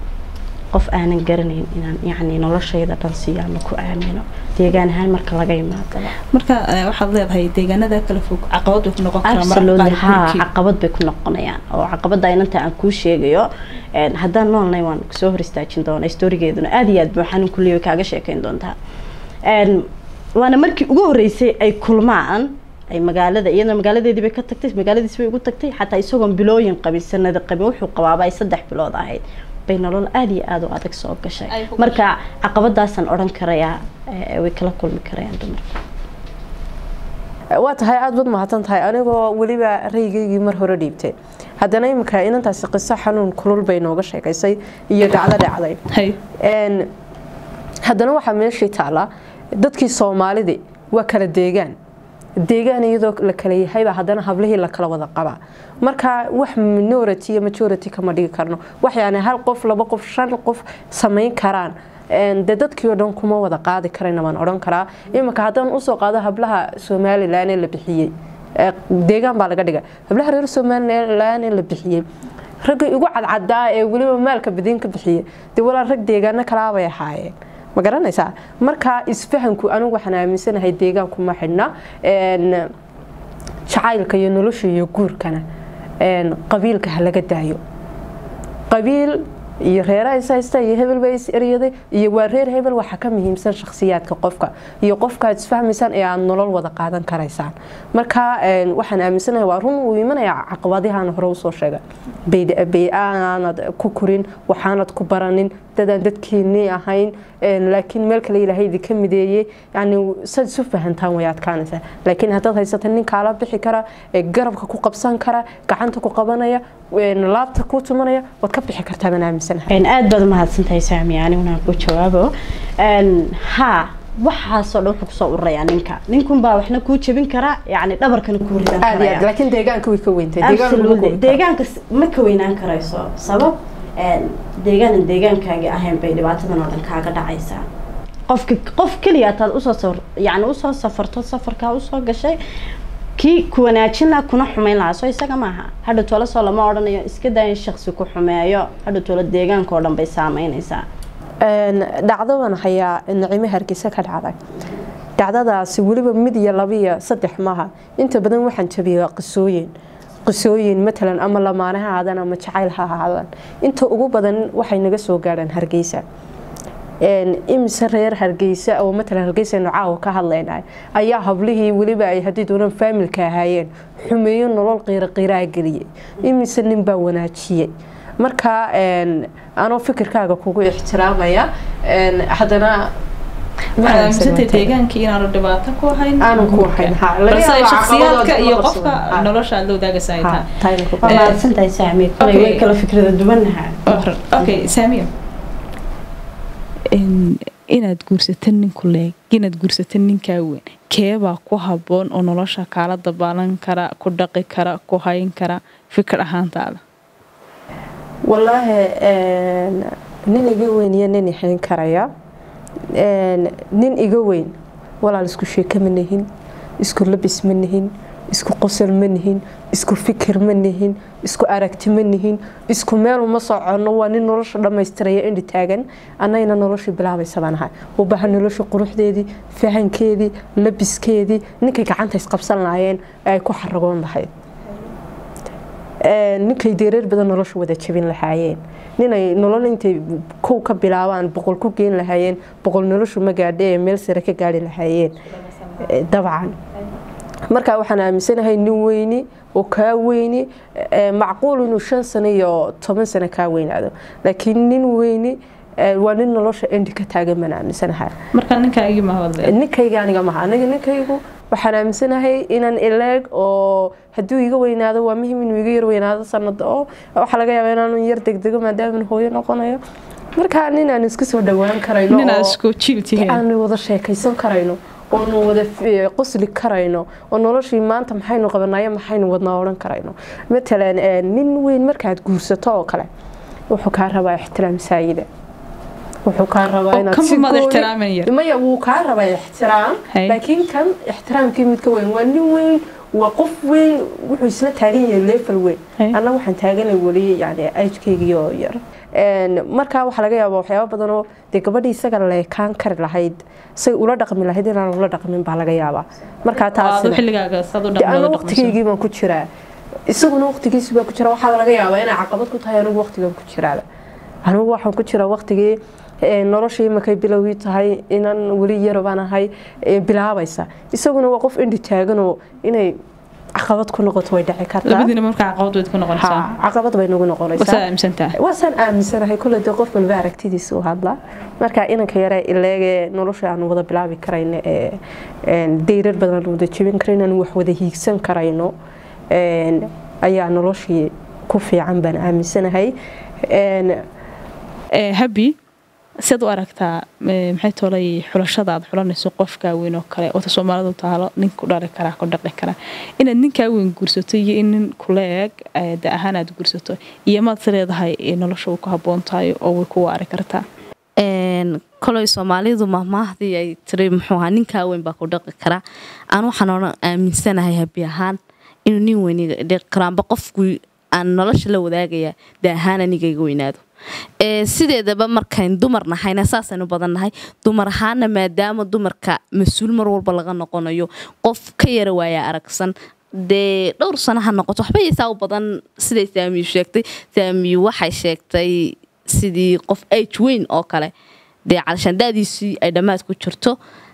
[SPEAKER 4] qof aanan garanayn inaan yani noloshayda dhan siiyo ama ku aamino deegaan ahaan marka laga yimaadaba
[SPEAKER 2] marka waxaad leedahay deegaanada kala fog caqabad bay ku noqon
[SPEAKER 4] absolutely ha caqabad bay ku noqonayaan oo caqabada inanta aan kuu sheegayo haddaan noolnay waan kusoo hor istaajin doonaa storigeeduna aada iyo aad buu xanuun kuleeyo kaaga sheekeyn doontaa waana markii ugu horeysay ay kulmaan ay magaalada iyadoo magaaladeedii bay ka tagtay magaaladiis bay ugu tagtay xataa isagoon bilooyin qabin sanada qabin wuxuu qabaaba ay saddex bilood ahayd bay nolol aada iyo aada u adag soo gashay
[SPEAKER 2] Ay ku
[SPEAKER 4] marka caqabadaasaan odhan karayaa eh, way kala kulmi karayaan dumarka
[SPEAKER 3] waa tahay aada baad mahadsan tahay anigoo weliba raygaygii mar hore dhiibtay haddana iminka inantaasi qiso xanuun kulul bay nooga sheekaysay iyo dhacdo dhacday
[SPEAKER 2] hay
[SPEAKER 3] Een, haddana waxaa meeshii taala dadkii soomaalidi waa kala deegaan deegaan iyadoo la kala yahayba haddana hablihii la kala wada qabaa marka wax minority iyo majority kama dhigi karno wax yani hal qof laba qof shan qof samayn karaan Een, dee dadkii oo dhan kuma wada qaadi karayna waan odhan karaa iminka haddaan usoo qaado hablaha somalilan ee la bixiyey ee deegaan baa laga dhigay hablaha reer somalilan ee la bixiyey ragga igu cadcadaa ee weliba maalka badiin ka bixiyey dee walaa rag deegaano kalaabay ahaayeen ma garanaysaa marka isfahanku anigu waxaan aaminsanahay deegaanku ma xidhna Een, jacaylka iyo nolosha iyo guurkana een, qabiilka ha laga daayo qabiil iyo reeraha is haysta iyo hebel baa is eryaday iyo waa reer hebel waxaa ka muhiimsan shakhsiyaadka qofka iyo qofka aad isfahmaysaan ee aad nolol wada qaadan karaysaan marka een, waxaan aaminsanahay waa run uu imanaya caqabadihaan hore usoo sheegay bay- bay aanad ku korin waxaanad ku baranin dadaan dadkeenii ahayn een, laakiin meel kale ilaahay idinka mideeyey yani saad isu fahantaan way adkaanaysaa laakiin haddaad haysata nin kaala bixi kara ee garabka ku qabsan kara gacanta ku qabanaya een, laabta ku tumanaya waad ka bixi kartaa baan aaminsanahay
[SPEAKER 4] Een, aad baad umahadsantahay saami aniguna ku jawaabo Een, haa waxaasoo dhan wuxuu kusoo ururayaa ninka ninkunbaa waxna kuu jebin karaa yani dhabarkana kuu ridan
[SPEAKER 3] aad iyo aad
[SPEAKER 4] karaya
[SPEAKER 3] laakiin deegaanka way ka weyntay deegaanka kuma
[SPEAKER 4] absolutely
[SPEAKER 3] koobi karo.
[SPEAKER 4] deegaanka s- ma ka weynaan karayso sabab een, deegaanan deegaankaagi ahayn bay dhibaatadan oo dhan kaaga dhacaysaa qofka qof keliya ataad usoo safar yani usoo safarto safarkaa usoo gashay kii ku wanaajin lahaa kuna xumayn lahaa soo isaga maaha hadha toole soo lama odhanayo iska daa in shaksi ku xumeeyo hadha toole deegaanka oo dhan bay saameynaysaa
[SPEAKER 3] Een, dhacdadan hayaa nacimo hargeysa ka dhacday dhacdadaasi weliba mid iyo laba iyo saddex maaha inta badan waxaan jabiyay qisooyin qisooyin matalan ama lamaane ha ahaadaan ama jacayl ha ahaadaan inta ugu badan waxay naga soo gaadhaan hargeysa Een, imise reer hargeysa oo matalan hargeysa aynu caawa ka hadlaynay ayaa hablihii weliba ay haddii doonaan faamilka ahaayeen xumeeyo nolol qiiro qiiraa geliyey imise nin baa wanaajiyey marka een, anoo fikirkaaga kugu ixtiraamaya een, haddana
[SPEAKER 2] waxaad aaminsantay deegaankii inaanu dhibaato ku hayn
[SPEAKER 3] Aanu ku hayn, ha. Laga
[SPEAKER 2] balse ay
[SPEAKER 3] yaabaa
[SPEAKER 2] shakhsiyaadka
[SPEAKER 3] caqabadooda
[SPEAKER 2] iyo
[SPEAKER 3] kuma
[SPEAKER 2] qofka
[SPEAKER 3] qabsadaan. Ha.
[SPEAKER 2] nolosha aad la wadaagaysa ay
[SPEAKER 3] Ha,
[SPEAKER 2] tahay
[SPEAKER 3] tahay ku
[SPEAKER 4] waa
[SPEAKER 2] Eh,
[SPEAKER 4] mahadsantahay saami kolay
[SPEAKER 2] okay.
[SPEAKER 4] way kala fikrada duwannahaa
[SPEAKER 2] okay saamiya inaad guursato ninku leeg inaad guursato ninkaa weyn keebaa ku haboon oo nolosha kaala dabaalan kara ku dhaqi kara ku hayn kara fikir ahaantaada
[SPEAKER 3] wallaahi een, nin iga weyn iyo nin ixayn karaya Een, nin iga weyn walaal isku sheeko ma nihin isku labis ma nihin isku qosol ma nihin isku fikir ma nihin isku aragti ma nihin isku meel uma soconno waa nin nolosha dhammaystiraya indhi taagan annagana noloshii bilaabaysa baan ahay u baahan nolosha quruxdeedii fahankeedii labiskeedii ninkay gacanta isqabsan lahaayeen ee ay ku xaragoon lahayd Een, ninkay deereer badan nolosha wada jabin lahaayeen ninay nolol intay kow ka bilaabaan boqol ku geen lahaayeen boqol noloshu ma gaadhe ee meel sare ka gaari lahaayeen Eh, dabcan marka waxaan aaminsanahay nin weyni oo kaa weyni eh, macquul inuu shan sano iyo toban sano kaa weynaado laakiin nin weyni eh, waa nin nolosha endi ka taagan baan aaminsanahay
[SPEAKER 2] marka ninkaagii ma hadle
[SPEAKER 3] ninkayga aniga maha aniga ninkaygu waxaan aaminsanahay inaan ileeg oo hadduu iga weynaado waa muhiim inuu iga yar weynaado sanada oo waxaa laga yaabaa inaanu yar degdego maadaama hooyo noqonayo marka nin aan isku soo dhawaan karayno
[SPEAKER 2] ninaad
[SPEAKER 3] oo-
[SPEAKER 2] isku jiil tihiin
[SPEAKER 3] aanu wada sheekaysan karayno oonu wada f- qosli karayno oo noloshii maanta maxaynu qabanayo maxaynu wadnaa odhan karayno matalan eh, nin weyn markaad guursato oo kale wuxuu kaa rabaa ixtiraam saayida wuxuu kaa rabaa
[SPEAKER 2] Oo
[SPEAKER 3] inaad
[SPEAKER 2] kanba
[SPEAKER 3] si
[SPEAKER 2] maad
[SPEAKER 3] gooni-
[SPEAKER 2] ixtiraamin yar.
[SPEAKER 3] maya wuu kaa rabaa ixtiraam
[SPEAKER 2] Hay.
[SPEAKER 3] laakiin kan ixtiraamkii mid ka weyn waa nin weyn waa qof weyn wuxuu isla taagan yahay leefal weyn
[SPEAKER 2] Hay.
[SPEAKER 3] anna waxaan taaganay weli yani ajkeygii oo yar Een, markaa waxaa laga yaabaa waxyaaba badan oo dee gabadhii isaga leekaan kari lahayd say ula dhaqmi lahayd inaan ula dhaqmin baa laga yaabaa markaa
[SPEAKER 2] aad
[SPEAKER 3] taasina
[SPEAKER 2] xilligaaga saad u
[SPEAKER 3] dee ana
[SPEAKER 2] dhaqmada
[SPEAKER 3] waqtigeygii baan ku jiraa isaguna waqtigiisi baa ku jira waxaa laga yaabaa inay caqabad ku tahay anigu waqtigan ku jiraaba anigu waxaan ku jiraa waqtigii nolosha imakay bilowgii tahay inan weli yar baan ahay bilaabaysa isaguna waa qof indhi taaganoo inay caqabad ku noqoto way dhici kartaa
[SPEAKER 2] labadiina markaa caqabad wayd ku noqonaysaa
[SPEAKER 3] caqabad bay nagu noqonaysaa
[SPEAKER 2] wasaa aaminsantaha
[SPEAKER 3] waasaan aaminsanahay kule dee qof walba aragtidiisa u hadla marka inanka yare ileege nolosha aan wada bilaabi karayno ee dayrar badan aan wada jebin karayno aan wax wada hiigsan karayno ayaa noloshii ku fiican baan aaminsanahay
[SPEAKER 2] habi siad u aragtaa maxay tolay xulashada aad xulanayso qofkaa weyn oo kale oota soomaalidu taalo nin ku dhali karaa ku dhaqi karaa inaad ninkaa weyn guursato iyo in nin kula eeg da ahaan aad guursato iyo maad is leedahay nolosha uu ku haboon tahay oo way ku waari kartaa
[SPEAKER 1] koley soomaalidu mahmaahdii ay tiri muxuu ahaa ninkaa weyn baa ku dhaqi karaa aan waxaan odhan aaminsanahay habi ahaan inuu nin weyn dhaqi karo amba qofku aan nolosha la wadaagaya da ahaan aniga iga weynaado sideedaba markayn dumar nahayna saasaynu badan nahay dumar ahaana maadaama dumarka mas-uul mar walba laga noqonayo qof ka yara waaya aragsan dee dhowr sano ha noqoto waxba ysaa u badan siday saamiyu sheegtay saamiyu waxay sheegtay sidii qof age weyn oo kale dee calshandadiisii ay dhammaad ku jirto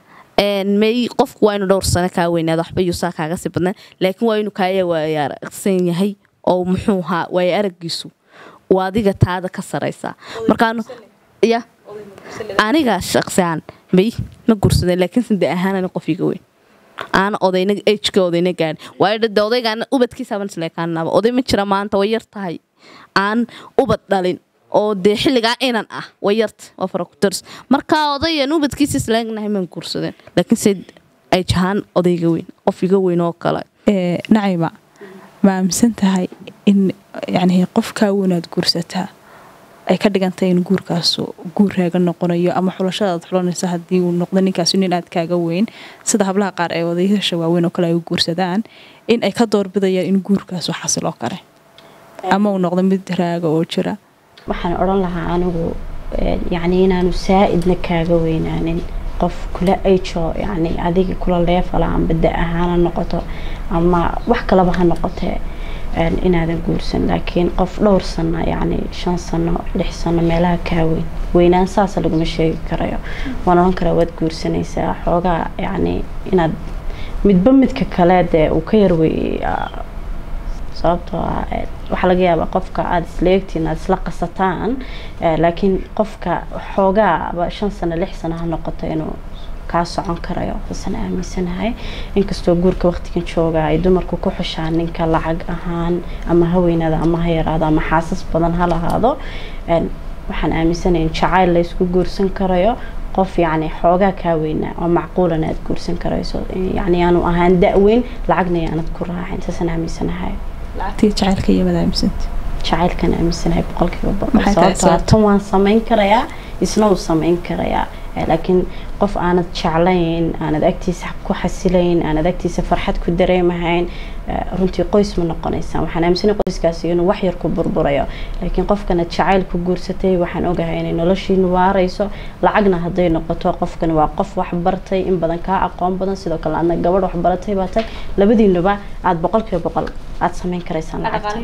[SPEAKER 1] may qofku waa inu dhowr sano kaa weynaado waxba yuusaa kaaga sii badnaan laakiin waa inuu kaaya waaya aragsan yahay oo muxuu ahaa waaya aragiisu waa adiga taada ka saraysaa markaan ya aniga shaqsiaan may ma gursadeen laakiinse de ahaan qof iga weyn aana odayna ejka odayna gaadhin waayo de odaygaana ubadkiisaaban isleekaanaba oday ma jira maanta way yar tahay aan ubad dhalin oo dee xilligaa inan ah way yarta waa farakutars markaa odayan ubadkiisa isleegnahay maan gursadeen laakiinse ajahaan odayga weyn qof iga weyn oo kale
[SPEAKER 2] nacima ma aaminsan tahay in yani qofkaa weynaad guursataa ay ka dhigantay in guurkaasu guur raaga noqonayo ama xulashada aad xulanaysa haddii uu noqdo ninkaasi nin aad kaaga weyn sida hablaha qaar ee odayaasha waaweyn oo kale ay u guursadaan in ay ka doorbidayaan in guurkaasu xasiloo kale ama uu noqdo mid raaga oo jira
[SPEAKER 4] waxaan odhan lahaa anigu yacni inaanu saa-idna kaaga weynaanin qof kula ajo yani adiga kula leefala amba da ahaana noqoto ama wax kalaba ha noqotee inaadan guursan laakiin qof dhowr sano yani shan sano lix sano meelaha kaa weyn weynaan saasa laguma sheegi karayo waan odhan karaa waad guursanaysaa xoogaa yani inaad midba midka kale dee uu ka yarwey sababtoo ah waxaa laga yaabaa qofka aada isla eegtiin aada isla qasataan laakiin qofka xoogaaba shan sano lix sano ha noqoto inuu kaa socon karayo asan aaminsanahay inkastoo guurka waqtigan jooga ay dumarku ku xushaan ninka lacag ahaan ama ha weynaado ama ha yaraado ama xaasas badan ha lahaado waxaan aaminsanahay in jacayl laysku guursan karayo qof yacni xoogaa kaa weynaa oo macquulana aada guursan karayso yacni aanu ahaan da-weyn lacagna yaanad ku raacin saasaan aaminsanahay
[SPEAKER 2] lacagtii jacaylka iyo mad aaminsanta
[SPEAKER 4] jacaylkan aaminsanahay boqolkiiba boqol sababtoo tan waan samayn karayaa isna uu samayn karayaa laakiin qof aanad jeclayn aanad agtiisa ku xasilayn aanad agtiisa farxad ku dareemahayn runtii qoys ma noqonaysaa waxaan aaminsanay qoyskaasi inuu wax yar ku burburayo laakiin qofkana jacayl ku guursatay waxaan ogahay inay noloshiinu waarayso lacagna hadday noqoto qofkan waa qof wax bartay in badan kaa aqoon badan sidoo kale aadna gabadh wax baratay baa tay labadiinuba aada boqolkiiba boqol aada samayn karaysaan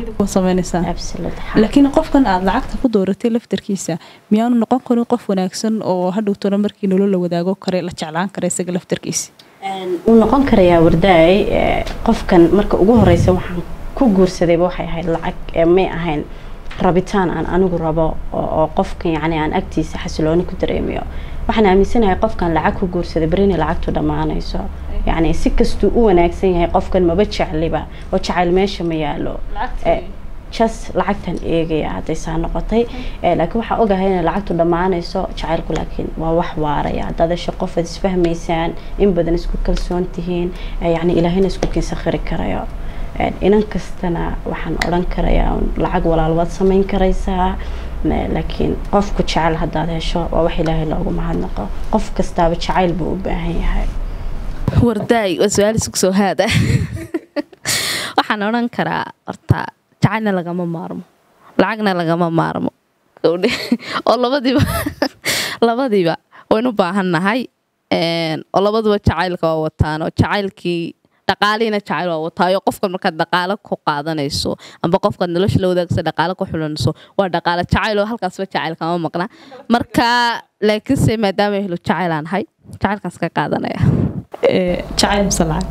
[SPEAKER 2] laakiin qofkan aada lacagta ku dooratay laftarkiisa miyaanu noqon karin qof wanaagsan oo hadhowtona markii nolol la wadaago kare la jeclaan kara isaga laftarkiisa
[SPEAKER 4] wuu noqon karayaa wardaay qofkan marka ugu horeysa waxaan ku guursadayba waxay ahayd lacag may ahayn rabitaan aan anigu rabo oo qofkan yacni aan agtiisa xasilooni ku dareemayo waxaan aaminsanahay qofkan lacag ku guursaday berina lacagtu dhammaanayso yacni si kastuu u wanaagsan yahay qofkan maba jecliba oo jacayl meesha ma yaalo jas lacagtan eegaya hadday saa noqotay laakiin waxaa ogahay inay lacagtu dhammaanayso jacaylku laakiin waa wax waaraya haddaad hesho qof aad isfahmaysaan in badan isku kalsoon tihiin yacni ilaahayna isku kinsakhiri karayo inan kastana waxaan odhan karayaa lacag walaalwaad samayn karaysaa laakiin qofku jecel haddaad hesho waa wax ilaahay loogu mahadnaqo qof kastaaba jacayl buu u baahan yahay
[SPEAKER 1] wardaay waa su-aal isku soo haada waxaan odhan karaa horta jacaylna lagama maarmo lacagna lagama maarmo oo labadiiba labadiiba waynu baahannahay oo labaduba jacaylka waa wataan oo jacaylkii dhaqaaliina jacayl waa wataayo qofkan markaad dhaqaalo ku qaadanayso amba qofkaad nolosha la wadaagsa dhaqaalo ku xulanayso waa dhaqaalo jacayl oo halkaasba jacayl kama maqna marka laakiinse maadaama helo jacayl aan ahay jacaylkaas ka qaadanaya
[SPEAKER 2] jacayl mise lacag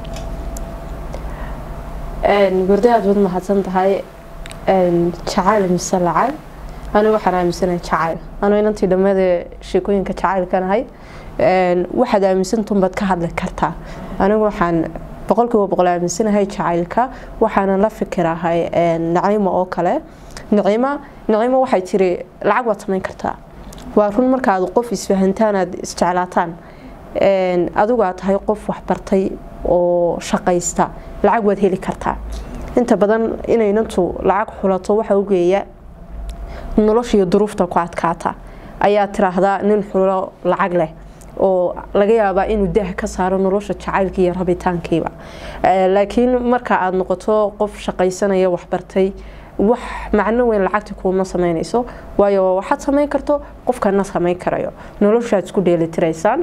[SPEAKER 3] gurda aad baad mahadsan tahay jacayl mise lacag anigu waxaan aaminsanahay jacayl anu inantii dhammeedee sheekooyinka jacaylkanahay waxaad aaminsantunbaad ka hadli kartaa anigu waxaan boqolkiiba boqol aaminsanahay jacaylka waxaana la fikirahay naciimo oo kale naciima naciimo waxay tiri lacag waad samayn kartaa waa run markaad qof isfahantaan aad isjeclaataan adigu aad tahay qof waxbartay oo shaqaysta lacag waad heli kartaa inta badan inaynantu lacag xulato waxa ugeeya noloshiiyo duruufta ku adkaata ayaa tiraahdaa nin xulo lacag leh oo laga yaabaa inuu daah ka saaro nolosha jacaylka iyo rabitaankiiba laakiin marka aada noqoto qof shaqaysanaya waxbartay wax macno weyn lacagta kuuma samaynayso waayo waxaad samayn karto qofkana samayn karayo noloshaad isku dheelitiraysaan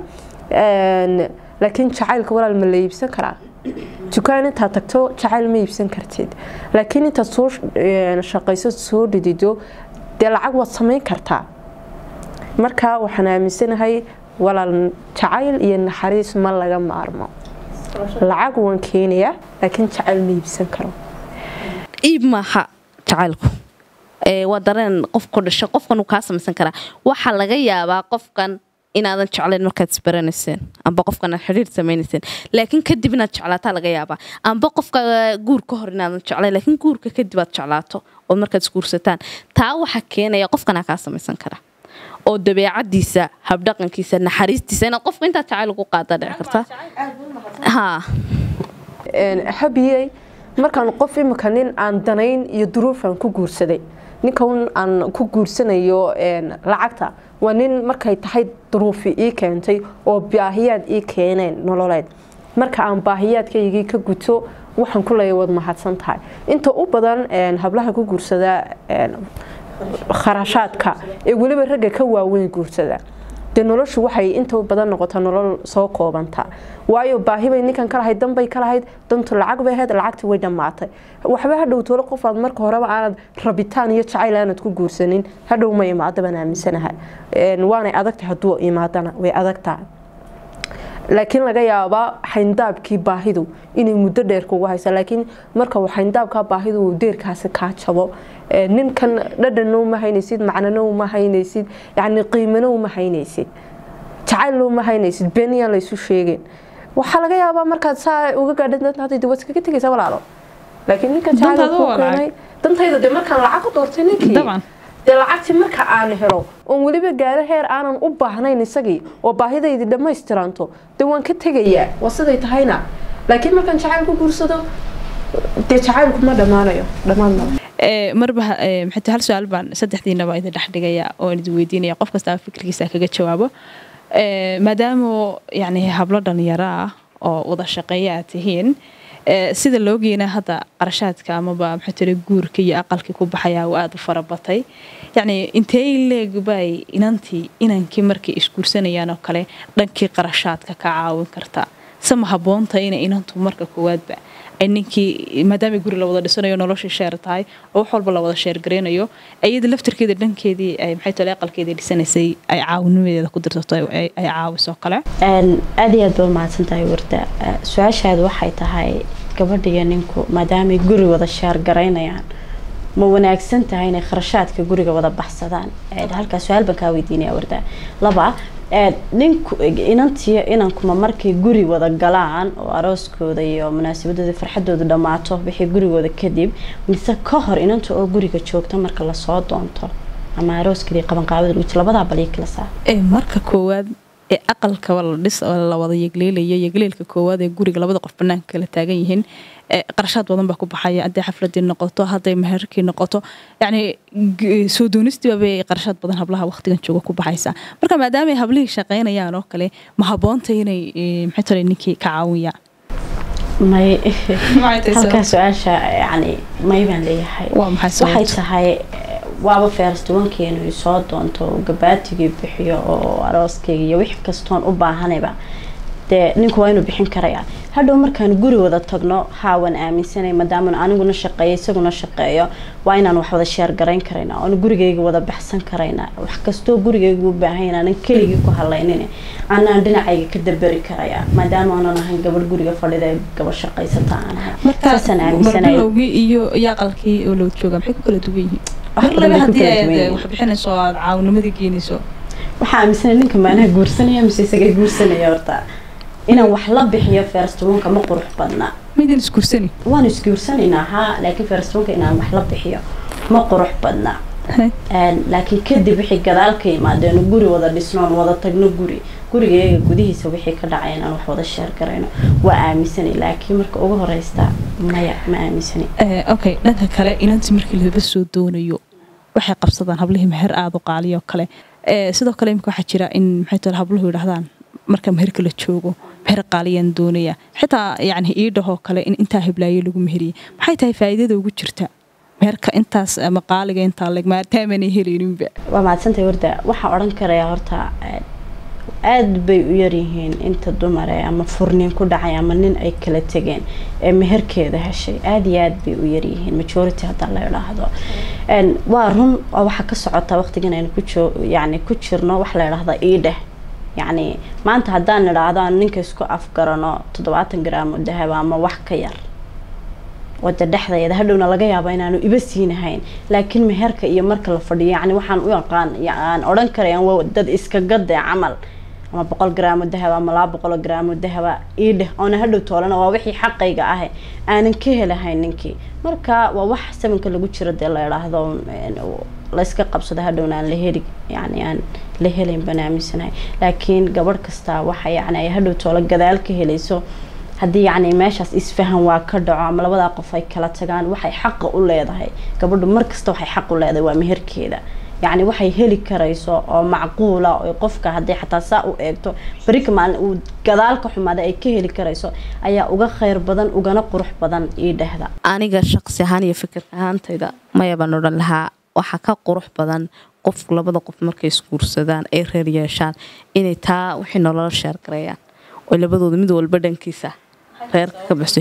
[SPEAKER 3] laakiin jacaylka walaal ma la iibsan karaa dukaan intaad tagto jacayl ma iibsan kartid laakiin intaad soo shaqayso soo dhidido dee lacag waad samayn kartaa marka waxaan aaminsanahay walaal jacayl iyo naxariis ma laga maarmo lacag waan keenayaa laakiin jacayl ma iibsan karo
[SPEAKER 1] iib maaha jacaylku waa dareen qofku dhasho qofkan uu kaa samaysan karaa waxaa laga yaabaa qofkan inaadan jeclayn markaad isbaranayseen amba qofkan aad xidhiir samaynayseen laakiin kadib inaad jeclaataa laga yaabaa amba qofka guur ka hor inaadan jeclayn laakiin guurka kadib aad jeclaato oo markaad isguursataan taa waxaa keenaya qofkanaa kaa samaysan kara oo dabeecadiisa habdhaqankiisa naxariistiisa inaad qofka intaad jacayl ugu qaada dhici karta ha
[SPEAKER 3] habiyey markaan qof imika nin aan danayn iyo duruufaan ku guursaday ninkan aan ku guursanayo lacagta waa nin markay tahay duruufi ii keentay oo baahiyaad ii keeneen nololeed marka aan baahiyaadkaygii ka guto waxaan ku leeya waad mahadsan tahay inta u badan hablaha ku guursada kharashaadka ee weliba ragga ka waaweyn guursada dee noloshu waxay inta badan noqotaa nolol soo koobanta waayo baahibay ninkan ka lahayd danbay ka lahayd dantu lacag bay ahayd lacagtii way dhammaatay waxba hadhow toole qofaad marka horeba aanad rabitaan iyo jacayl aanad ku guursanin hadhow ma imaado baan aaminsanahay waanay adagtahay hadduu imaadana way adag tahay laakiin laga yaabaa xayndaabkii baahidu inay muddo dheer kugu haysa laakiin marka xayndaabkaa baahidu uu deerkaasi kaa jabo ninkan dhadhanna uma haynaysid macnana uma haynaysid yani qiimana uma haynaysid jacaylna uma haynaysid beeniyaan laysu sheegeen waxaa laga yaabaa markaad saa uga gaadhad waad iskaga tegaysa walaalo laakiin ninka jacayl ku keenay dantayda dee markaan lacag ku doortay ninkii dee lacagtii marka aan helo oon weliba gaaro heer aanan u baahnayn isagii oo baahidaydi dhammaystiranto dee waan ka tegayaa waa siday tahayna laakiin markaan jacayl ku guursado dee jacaylku ma dhammaanayo dhammaan male
[SPEAKER 2] marba maxay hal su-aal baan saddexdiinaba idin dhex dhigaya oo idin weydiinaya qof kastaba fikirkiisa kaga jawaabo maadaama yani hablo dhalinyaro ah oo wada shaqeeya aad tihiin sida loogeena hadda qarashaadka amaba maxaa tiri guurka iyo aqalkii ku baxaya uu aada u farabatay yacni intee leegbay inantii inankii markay isguursanayaan oo kale dhankii qarashaadka ka caawin kartaa sama habboonta inay inantu marka koowaadba ay ninkii maadaama guri la wada dhisanayo noloshii sheer tahay oo wax walba la wada sheergaraynayo iyada laftirkeeda dhankeedii ay maxay tole aqalkeedii dhisanaysay ay caawinimadeeda ku dirsato ay caawiso kale
[SPEAKER 4] aada iyo aad baa mahadsan tahay warda su-aashaada waxay tahay gabadhiyo ninku maadaamay guri wada sheergaraynayaan ma wanaagsan tahay inay kharashaadka guriga wada baxsadaan halkaa su-aal baan kaa weydiinaya warda laba ninku inantiyo inankuma markay guri wada galaan oo arooskooda iyo munaasabadooda farxadooda dhammaato wixii gurigooda kadib mise ka hor inanta oo guriga joogto marka lasoo doonto ama arooskeedii qabanqaabada lagu jiro labadaa bal kala saar
[SPEAKER 2] marka koowaad ee aqalka ladhis la wada yegleelaya yegleelka koowaad ee guriga labada qof banaanka kala taagan yihiin qarashaad badan baa ku baxaya hadday xafladii noqoto hadday meherkii noqoto yacni soo doonistiibabay qarashaad badan hablaha waqtigan jooga ku baxaysa marka maadaama ay hablihii shaqaynayaan oo kale ma habboonta inay maxay tole ninkii ka caawiyaan
[SPEAKER 4] may halkaa su-aasha yani may baan leeyahay waxay tahay waaba feerstuwankeenu soo doonto gabaatigii bixiyo oo arooskayga iyo wix kastoon u baahanayba dee ninku waa inuu bixin karaya hadhow markaan guri wada tagno haa waan aaminsanay maadaama aniguna shaqeeyo isaguna shaqeeyo waa inaan wax wada sheergarayn karaynaa oona gurigayga wada baxsan karaynaa wax kastoo gurigayga u baahan aanan keligii ku halaynin anaan dhinacayga ka daberi karaya maadaama aanan ahayn gabadh guriga fadhida ee gabadh shaqaysata aan ahay saasaan aaminsanay
[SPEAKER 2] marbilowgii iyo iyo aqalkii oo loo jooga maxay ku kala duwan yihiin
[SPEAKER 4] Wax
[SPEAKER 2] mar laba
[SPEAKER 4] badan bay ku
[SPEAKER 2] haddii
[SPEAKER 4] kala duwan
[SPEAKER 2] aad
[SPEAKER 4] yihiin.
[SPEAKER 2] wax bixinayso oo aad caawinimadii geenayso
[SPEAKER 4] waxaa aaminsanay ninka maanaha guursanaya mise isaga guursanaya horta inaan wax la bixiyo feerstuunka ma qurux badna
[SPEAKER 2] midin isgursani
[SPEAKER 4] waan isguursanaynaa haa laakiin feerstuunka inaan wax la bixiyo ma qurux badna Een, laakiin kadib wixii gadaal ka yimaadeen guri wada dhisnoon wada tagno guri gurigeega gudihiisa wixii ka dhacay inaan wax wada sheer garayno waa aaminsanay laakiin marka ugu horeysta maya ma aaminsanay
[SPEAKER 2] Eh, okay dhanka kale inanti markii laba soo doonayo waxay qabsadaan hablihii meher aada u qaaliyo kale Eh, sidoo kale imika waxaa jira in maxay tahay habluhu yidhahdaan marka meherka la joogo meher qaaliyaan doonaya xitaa yacni iidhahoo kale in intaa hiblaayo lagu meheriyey maxay tahay faa'iidada ugu jirta meherka intaas ama qaaliga intaa leg maataamanay helayninba
[SPEAKER 4] waa mahadsantahay warda waxaa odhan karayaa horta een, aad bay u yaryihiin inta dumar ee ama furnin ku dhacay ama nin ay kala tegeen ee meherkeeda heshay aada iyo aad bay u yaryihiin majority hadda la idhaahdo Een, waa run oo waxaa ka socota waqtigan aynu ku joo yacni ku jirno waxa la idhaahdaa iidheh yacni maanta haddaan idhaahdo aan ninka isku afgarano toddobaatan gram oo dahaba ama wax ka yar wada dhexdeeda hadhowna laga yaaba inaanu iba siinahayn laakiin meherka iyo marka la fadhiyo yani waxaan u yaqaan aan odhan karaya waa dad iska gade camal ama boqol graamo dahaba ama laba boqol graamo dahaba iidheh oona hadhow toolana waa wixii xaqayga ah aanan ka helahayn ninkii marka waa wax sabanka lagu jiro dee la idhaahdo een, layska qabsado hadhowna aan la heli yani aan la helayn baan aaminsanahay laakiin gabadh kasta waxa yani ay hadhow toolo gadaal ka helayso haddii yacni meeshaas isfahan waa ka dhaco ama labadaa qof ay kala tagaan waxay xaqa u leedahay gabadhu markasta waxay xaq u leedahay waa meherkeeda yacni waxay heli karayso oo macquula oo qofka haddii xataa saa u eegto berika maalin uu gadaal ka xumaada ay ka heli karayso ayaa uga khayr badan ugana qurux badan ii dhehda
[SPEAKER 1] aniga shaqsi ahaan iyo fikir ahaantayda maya baan odhan lahaa waxaa ka qurux badan qof labada qof markay isguursadaan ay reer yeeshaan inay taa wixii nolola sheergareeyaan oo labadooda mid walba dhankiisa reerka ka baxsay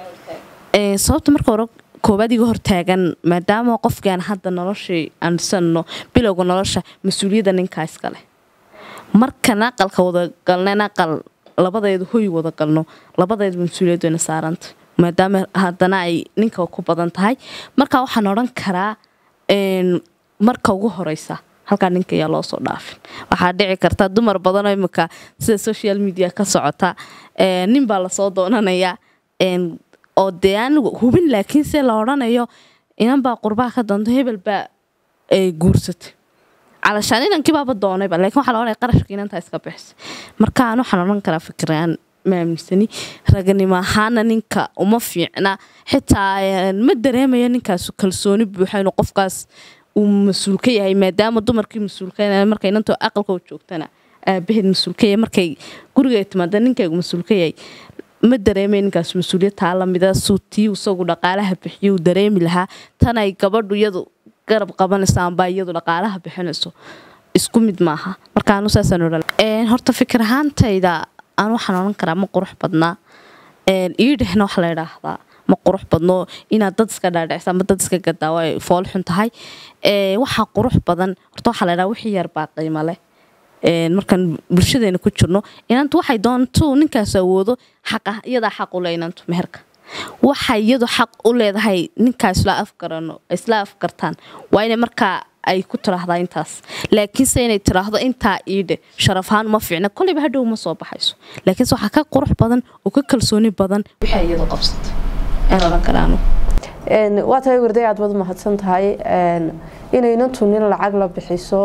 [SPEAKER 1] Ee, sababta marka hore koobaad iga hortaagan maadaama qofkaan hadda noloshii aansanno bilowga nolosha mas-uuliyadda ninkaa iskale markan aqalka wada galneen aqal labadeedu hoy wada galno labadeedu mas-uuliyaddu ina saaranta maadaama haddana ay ninka ku badan tahay marka waxaan odhan karaa een, marka ugu horeysa halkaa ninka ayaa loo soo dhaafin waxaa dhici karta dumar badanoo imika sida social media ka socota ee, nin baa lasoo doonanaya een, oo dee aan hubin laakiin se la odhanayo inan baa qurbaha ka doonto hebel baa ee, guursatay calashaan inankii baaba doonayba laakiin waxaa la odhanaya qarashka inantaa iska bixisa marka aan waxaan odhan karaa fikiraan ma aaminsani raganimo ahaana ninka uma fiicna xitaa een, ma dareemayo ninkaas kalsooni buuxa inuu qofkaas uu mas-uul ka yahay maadaama dumarkii mas-uulka markay inantoo aqalka u joogtana aabaheed mas-uulka yahay markay guriga timaada ninkaygu mas-uulka yahay ma dareemay ninkaas mas-uuliyad taa lamida suutii isagu dhaqaalaha bixiyo uu dareemi lahaa tan ay gabadhu iyadu garab qabanayso amba iyadu dhaqaalaha bixinayso isku mid maaha marka anu saasaan odhan Een, horta fikir ahaantayda aan waxaan odhan karaa ma qurux badnaa Een, iidhehna waxa la idhaahdaa ma qurux badno inaad dad iska dhaadhicisa ama dad iska gadaa way fool xun tahay Ee, waxaa qurux badan horta waxaa la idhaha wixii yar baa qiimo leh Een, markaan bulshadeena ku jirno inantu waxay doonto ninkaas awoodo xaqa iyadaa xaq u leh inantu meherka waxay iyadu xaq u leedahay ninkaa isla afgarano isla afgartaan waa inay markaa ay ku tiraahdaa intaas laakiinse inay tiraahdo intaa iidhe sharaf ahaan uma fiicna koleyba hadhow ma soo baxayso laakiinse waxaa ka qurux badan oo ka kalsooni badan waxay iyadu qabsatay aan odhan karaanu
[SPEAKER 3] Een, waa tahay warday aad wad mahadsan tahay een, inaynantu nin lacag la bixiso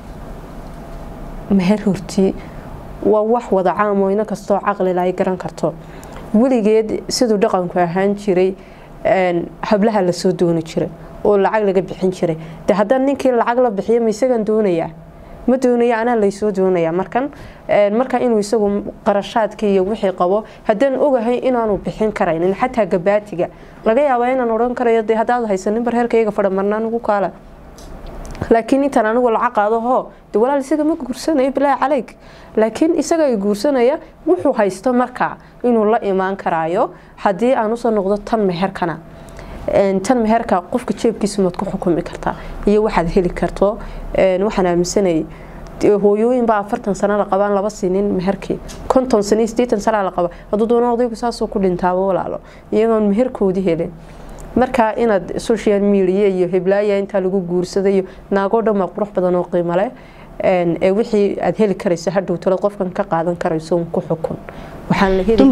[SPEAKER 3] meher horti waa wax wada caam oo ina kastoo caqlila ay garan karto weligeed siduu dhaqanku ahaan jiray een, hablaha lasoo dooni jiray oo lacag laga bixin jiray de haddaan ninkii lacag la bixiyo ma isagan doonayaa ma doonaya anaa laysoo doonaya markan een, marka inuu isagu qarashaadka iyo wixii qabo haddaan ogahay inaanu bixin karaynin xataa gabaatiga laga yaabaa inaan odhan karayo de haddaad haysanin barheerka iyaga fadha marnaan ugu kaala laakiin intaan anigu lacag qaado hoo de walaal isaga ma guursanayo bilaahi caleyk laakiin isaga ay guursanaya wuxuu haysto markaa inuu la imaan karaayo haddii aan usoo noqdo tan meherkana tan meherka qofka jeebkiisa maad ku xukumi kartaa iyo waxaad heli karto waxaan aaminsanayay hooyooyinbaa afartan sano la qabaan laba sinin meherkii konton sano sideetan sana la qaba hadduu doono odaygu saasuu ku dhintaaba walaalo iyagoon meherkoodii helin marka inaad social media iyo heblaaya intaa lagu guursada iyo naagoo dhan baa qurux badan oo qiimo leh ee wixii aad heli karayso hadhow talad qofkan ka qaadan karayso un ku xukun waxaan la heli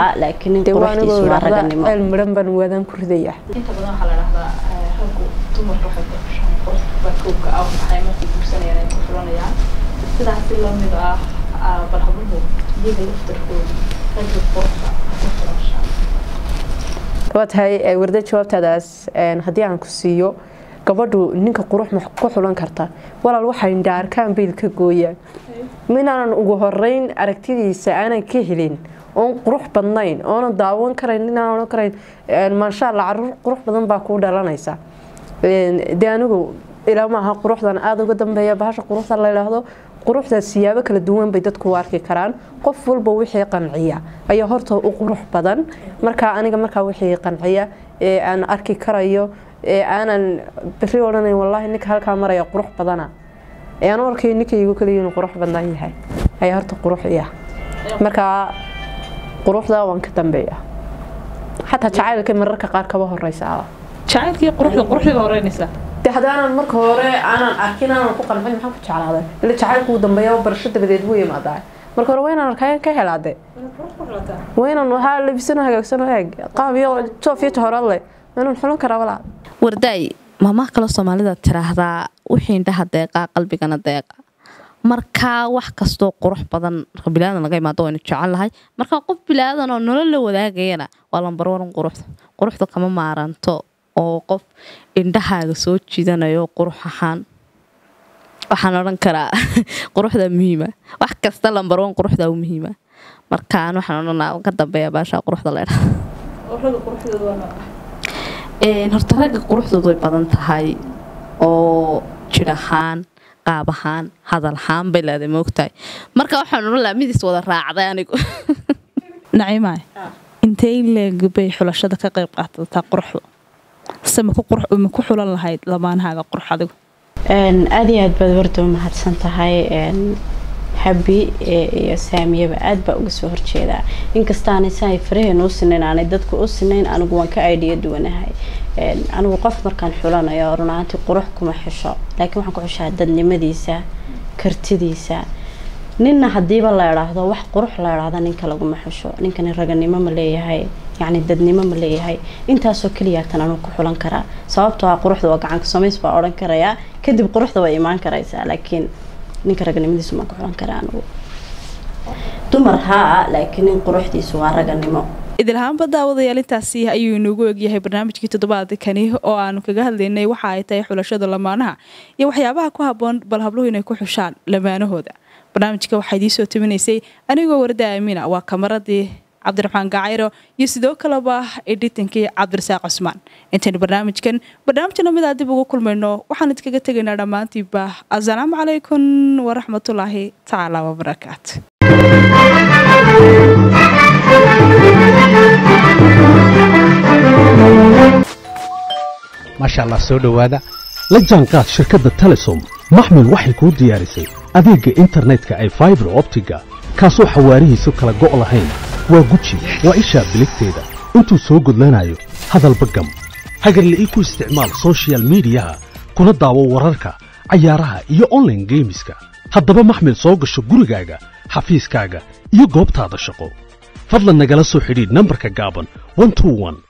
[SPEAKER 3] karayeel midhan baan waadaan ku ridaya
[SPEAKER 2] inta badan waxaa la dhahdaa raggu dumarka waxay ku xushaan quruxda koobka ah maxay markay guursanayaan ay ku xulanayaan sidaasi lamid ah bal habluhu iyaga laftarkooda ragga quruxda ku xulashaan
[SPEAKER 3] waa tahay warda jawaabtaadaas haddii aan ku siiyo gabadhu ninka qurux ma ku xulan karta walaal waxay indhaarkaan bayl ka gooyaan minaanan ugu horeyn aragtidiisa aanan ka helin oon qurux badnayn oonan daawan karayn inaan ohan karayn maasha alla caruur qurux badan baa kuu dhalanaysa de anigu ilaa maaha quruxdan aada uga dambeeya bahasha quruxda la yidhaahdo quruxda siyaabo kala duwan bay dadku u arki karaan qof walba wixii qanciya ayaa horta u qurux badan markaa aniga markaa wixii qanciya ee aan arki karayo ee aanan beri odhanayn wallaahi ninka halkaa maraya qurux badana ee aan u arkayo ninkaygu kaliya inuu qurux badan yahay ayaa horta qurux iya markaa quruxda waan ka dambeeya xataa jacaylka mararka qaar kaba horeysa
[SPEAKER 2] jacaylkii quruxda quruxdiga horeynaysaa
[SPEAKER 3] de haddaanan marka hore aanan arkin aanan ku qancin maxaan ku jeclaaday ila jacaylku uu dambeeya barasho dabadeed buu yimaadaa marka hore waa inaan arkayan ka helaade waa inaan haa labisano hagaagsano eeg qaab iyo joof iyo tohorad leh waa inaan xulan karaa walaa
[SPEAKER 1] wardaay maamaha kaloo soomaalida tiraahdaa wixii indhaha deeqaa qalbigana deeqa markaa wax kastoo qurux badan marka bilaadan laga imaado waynu jecel lahay markaa qof bilaadan oo nolol la wadaagayana waa lambarwaran quruxda quruxda kama maaranto oo qof indhahaaga soo jiidanayo qurux ahaan waxaan odhan karaa quruxda muhiima wax kasta lambarwan quruxda u muhiima markaan waxaan odhanaa ka dambeeya baasha quruxda leedha horta ragga quruxdoodu way badan tahay oo jir ahaan qaab ahaan hadal ahaan bay leedahay moogtahay marka waxaan odhan lahaa midiis wada raacday anigu
[SPEAKER 2] naciimaay intay leeg bay xulashada ka qayb qaadataa quruxdu se ma ku xulan lahayd lamaanahaaga qurux adigu
[SPEAKER 4] aada iyo aad baad warda u mahadsan tahay habi iyo saamiyaba aad baa uga soo horjeedaa inkastaanay si ay faraheen u sinayn aanay dadku u sinayn anigu waan ka aidiya duwanahay anigu qof markaan xulanayo runaantii qurux kuma xisho laakiin waxaan ku xishaa dadnimadiisa kartidiisa ninna hadiiba la idhaahdo wax qurux la idhaahdo ninka laguma xisho ninkani raganimo ma leeyahay yacni dadnimo ma leeyahay intaasoo keliyaatan anuu ku xulan karaa sababtoo ah quruxda waa gacanka samays baa odhan karayaa kadib quruxda way imaan karaysaa laakiin ninka raganimadiisu maan ku xulan karaa anigu dumar haa laakiin nin quruxdiisu waa raganimo
[SPEAKER 2] idilhaanba daawadayaal intaasi ayuu inoogu egyahay barnaamijkii toddobaadkani oo aanu kaga hadlaynay waxa ay tahay xulashada lamaanaha iyo waxyaabaha ku haboon bal habluhu inay ku xushaan lamaanahooda barnaamijka waxaa idiisoo tabinaysay anigoo warda aamiina waa kamaradii cabdiraxmaan gacayro iyo sidoo kaleba edhitankii cabdirasaaq cusmaan intaynu barnaamijkan barnaamijna midaa dib ugu kulmayno waxaan idkaga tegaynaa dhammaantiiba asalaamu calaykum waraxmatullaahi tacaala wabarakaatu
[SPEAKER 5] maasha allah soo dhowaada la jaanqaad shirkadda telesom maxmil waxay kuu diyaarisay adeegga internetka ay faibar optiga kaasoo xawaarihiisu kala go' lahayn waa guji waa ishaa biligteeda intuu soo gudlanayo hadalba gam hagarle ii ku isticmaal sochial midiyaha kuna daawo wararka cayaaraha iyo onlaine geemiska haddaba maxmil soo gasho gurigaaga xafiiskaaga iyo goobtaada shaqo fadlan nagala soo xidhiidh nambarka gaaban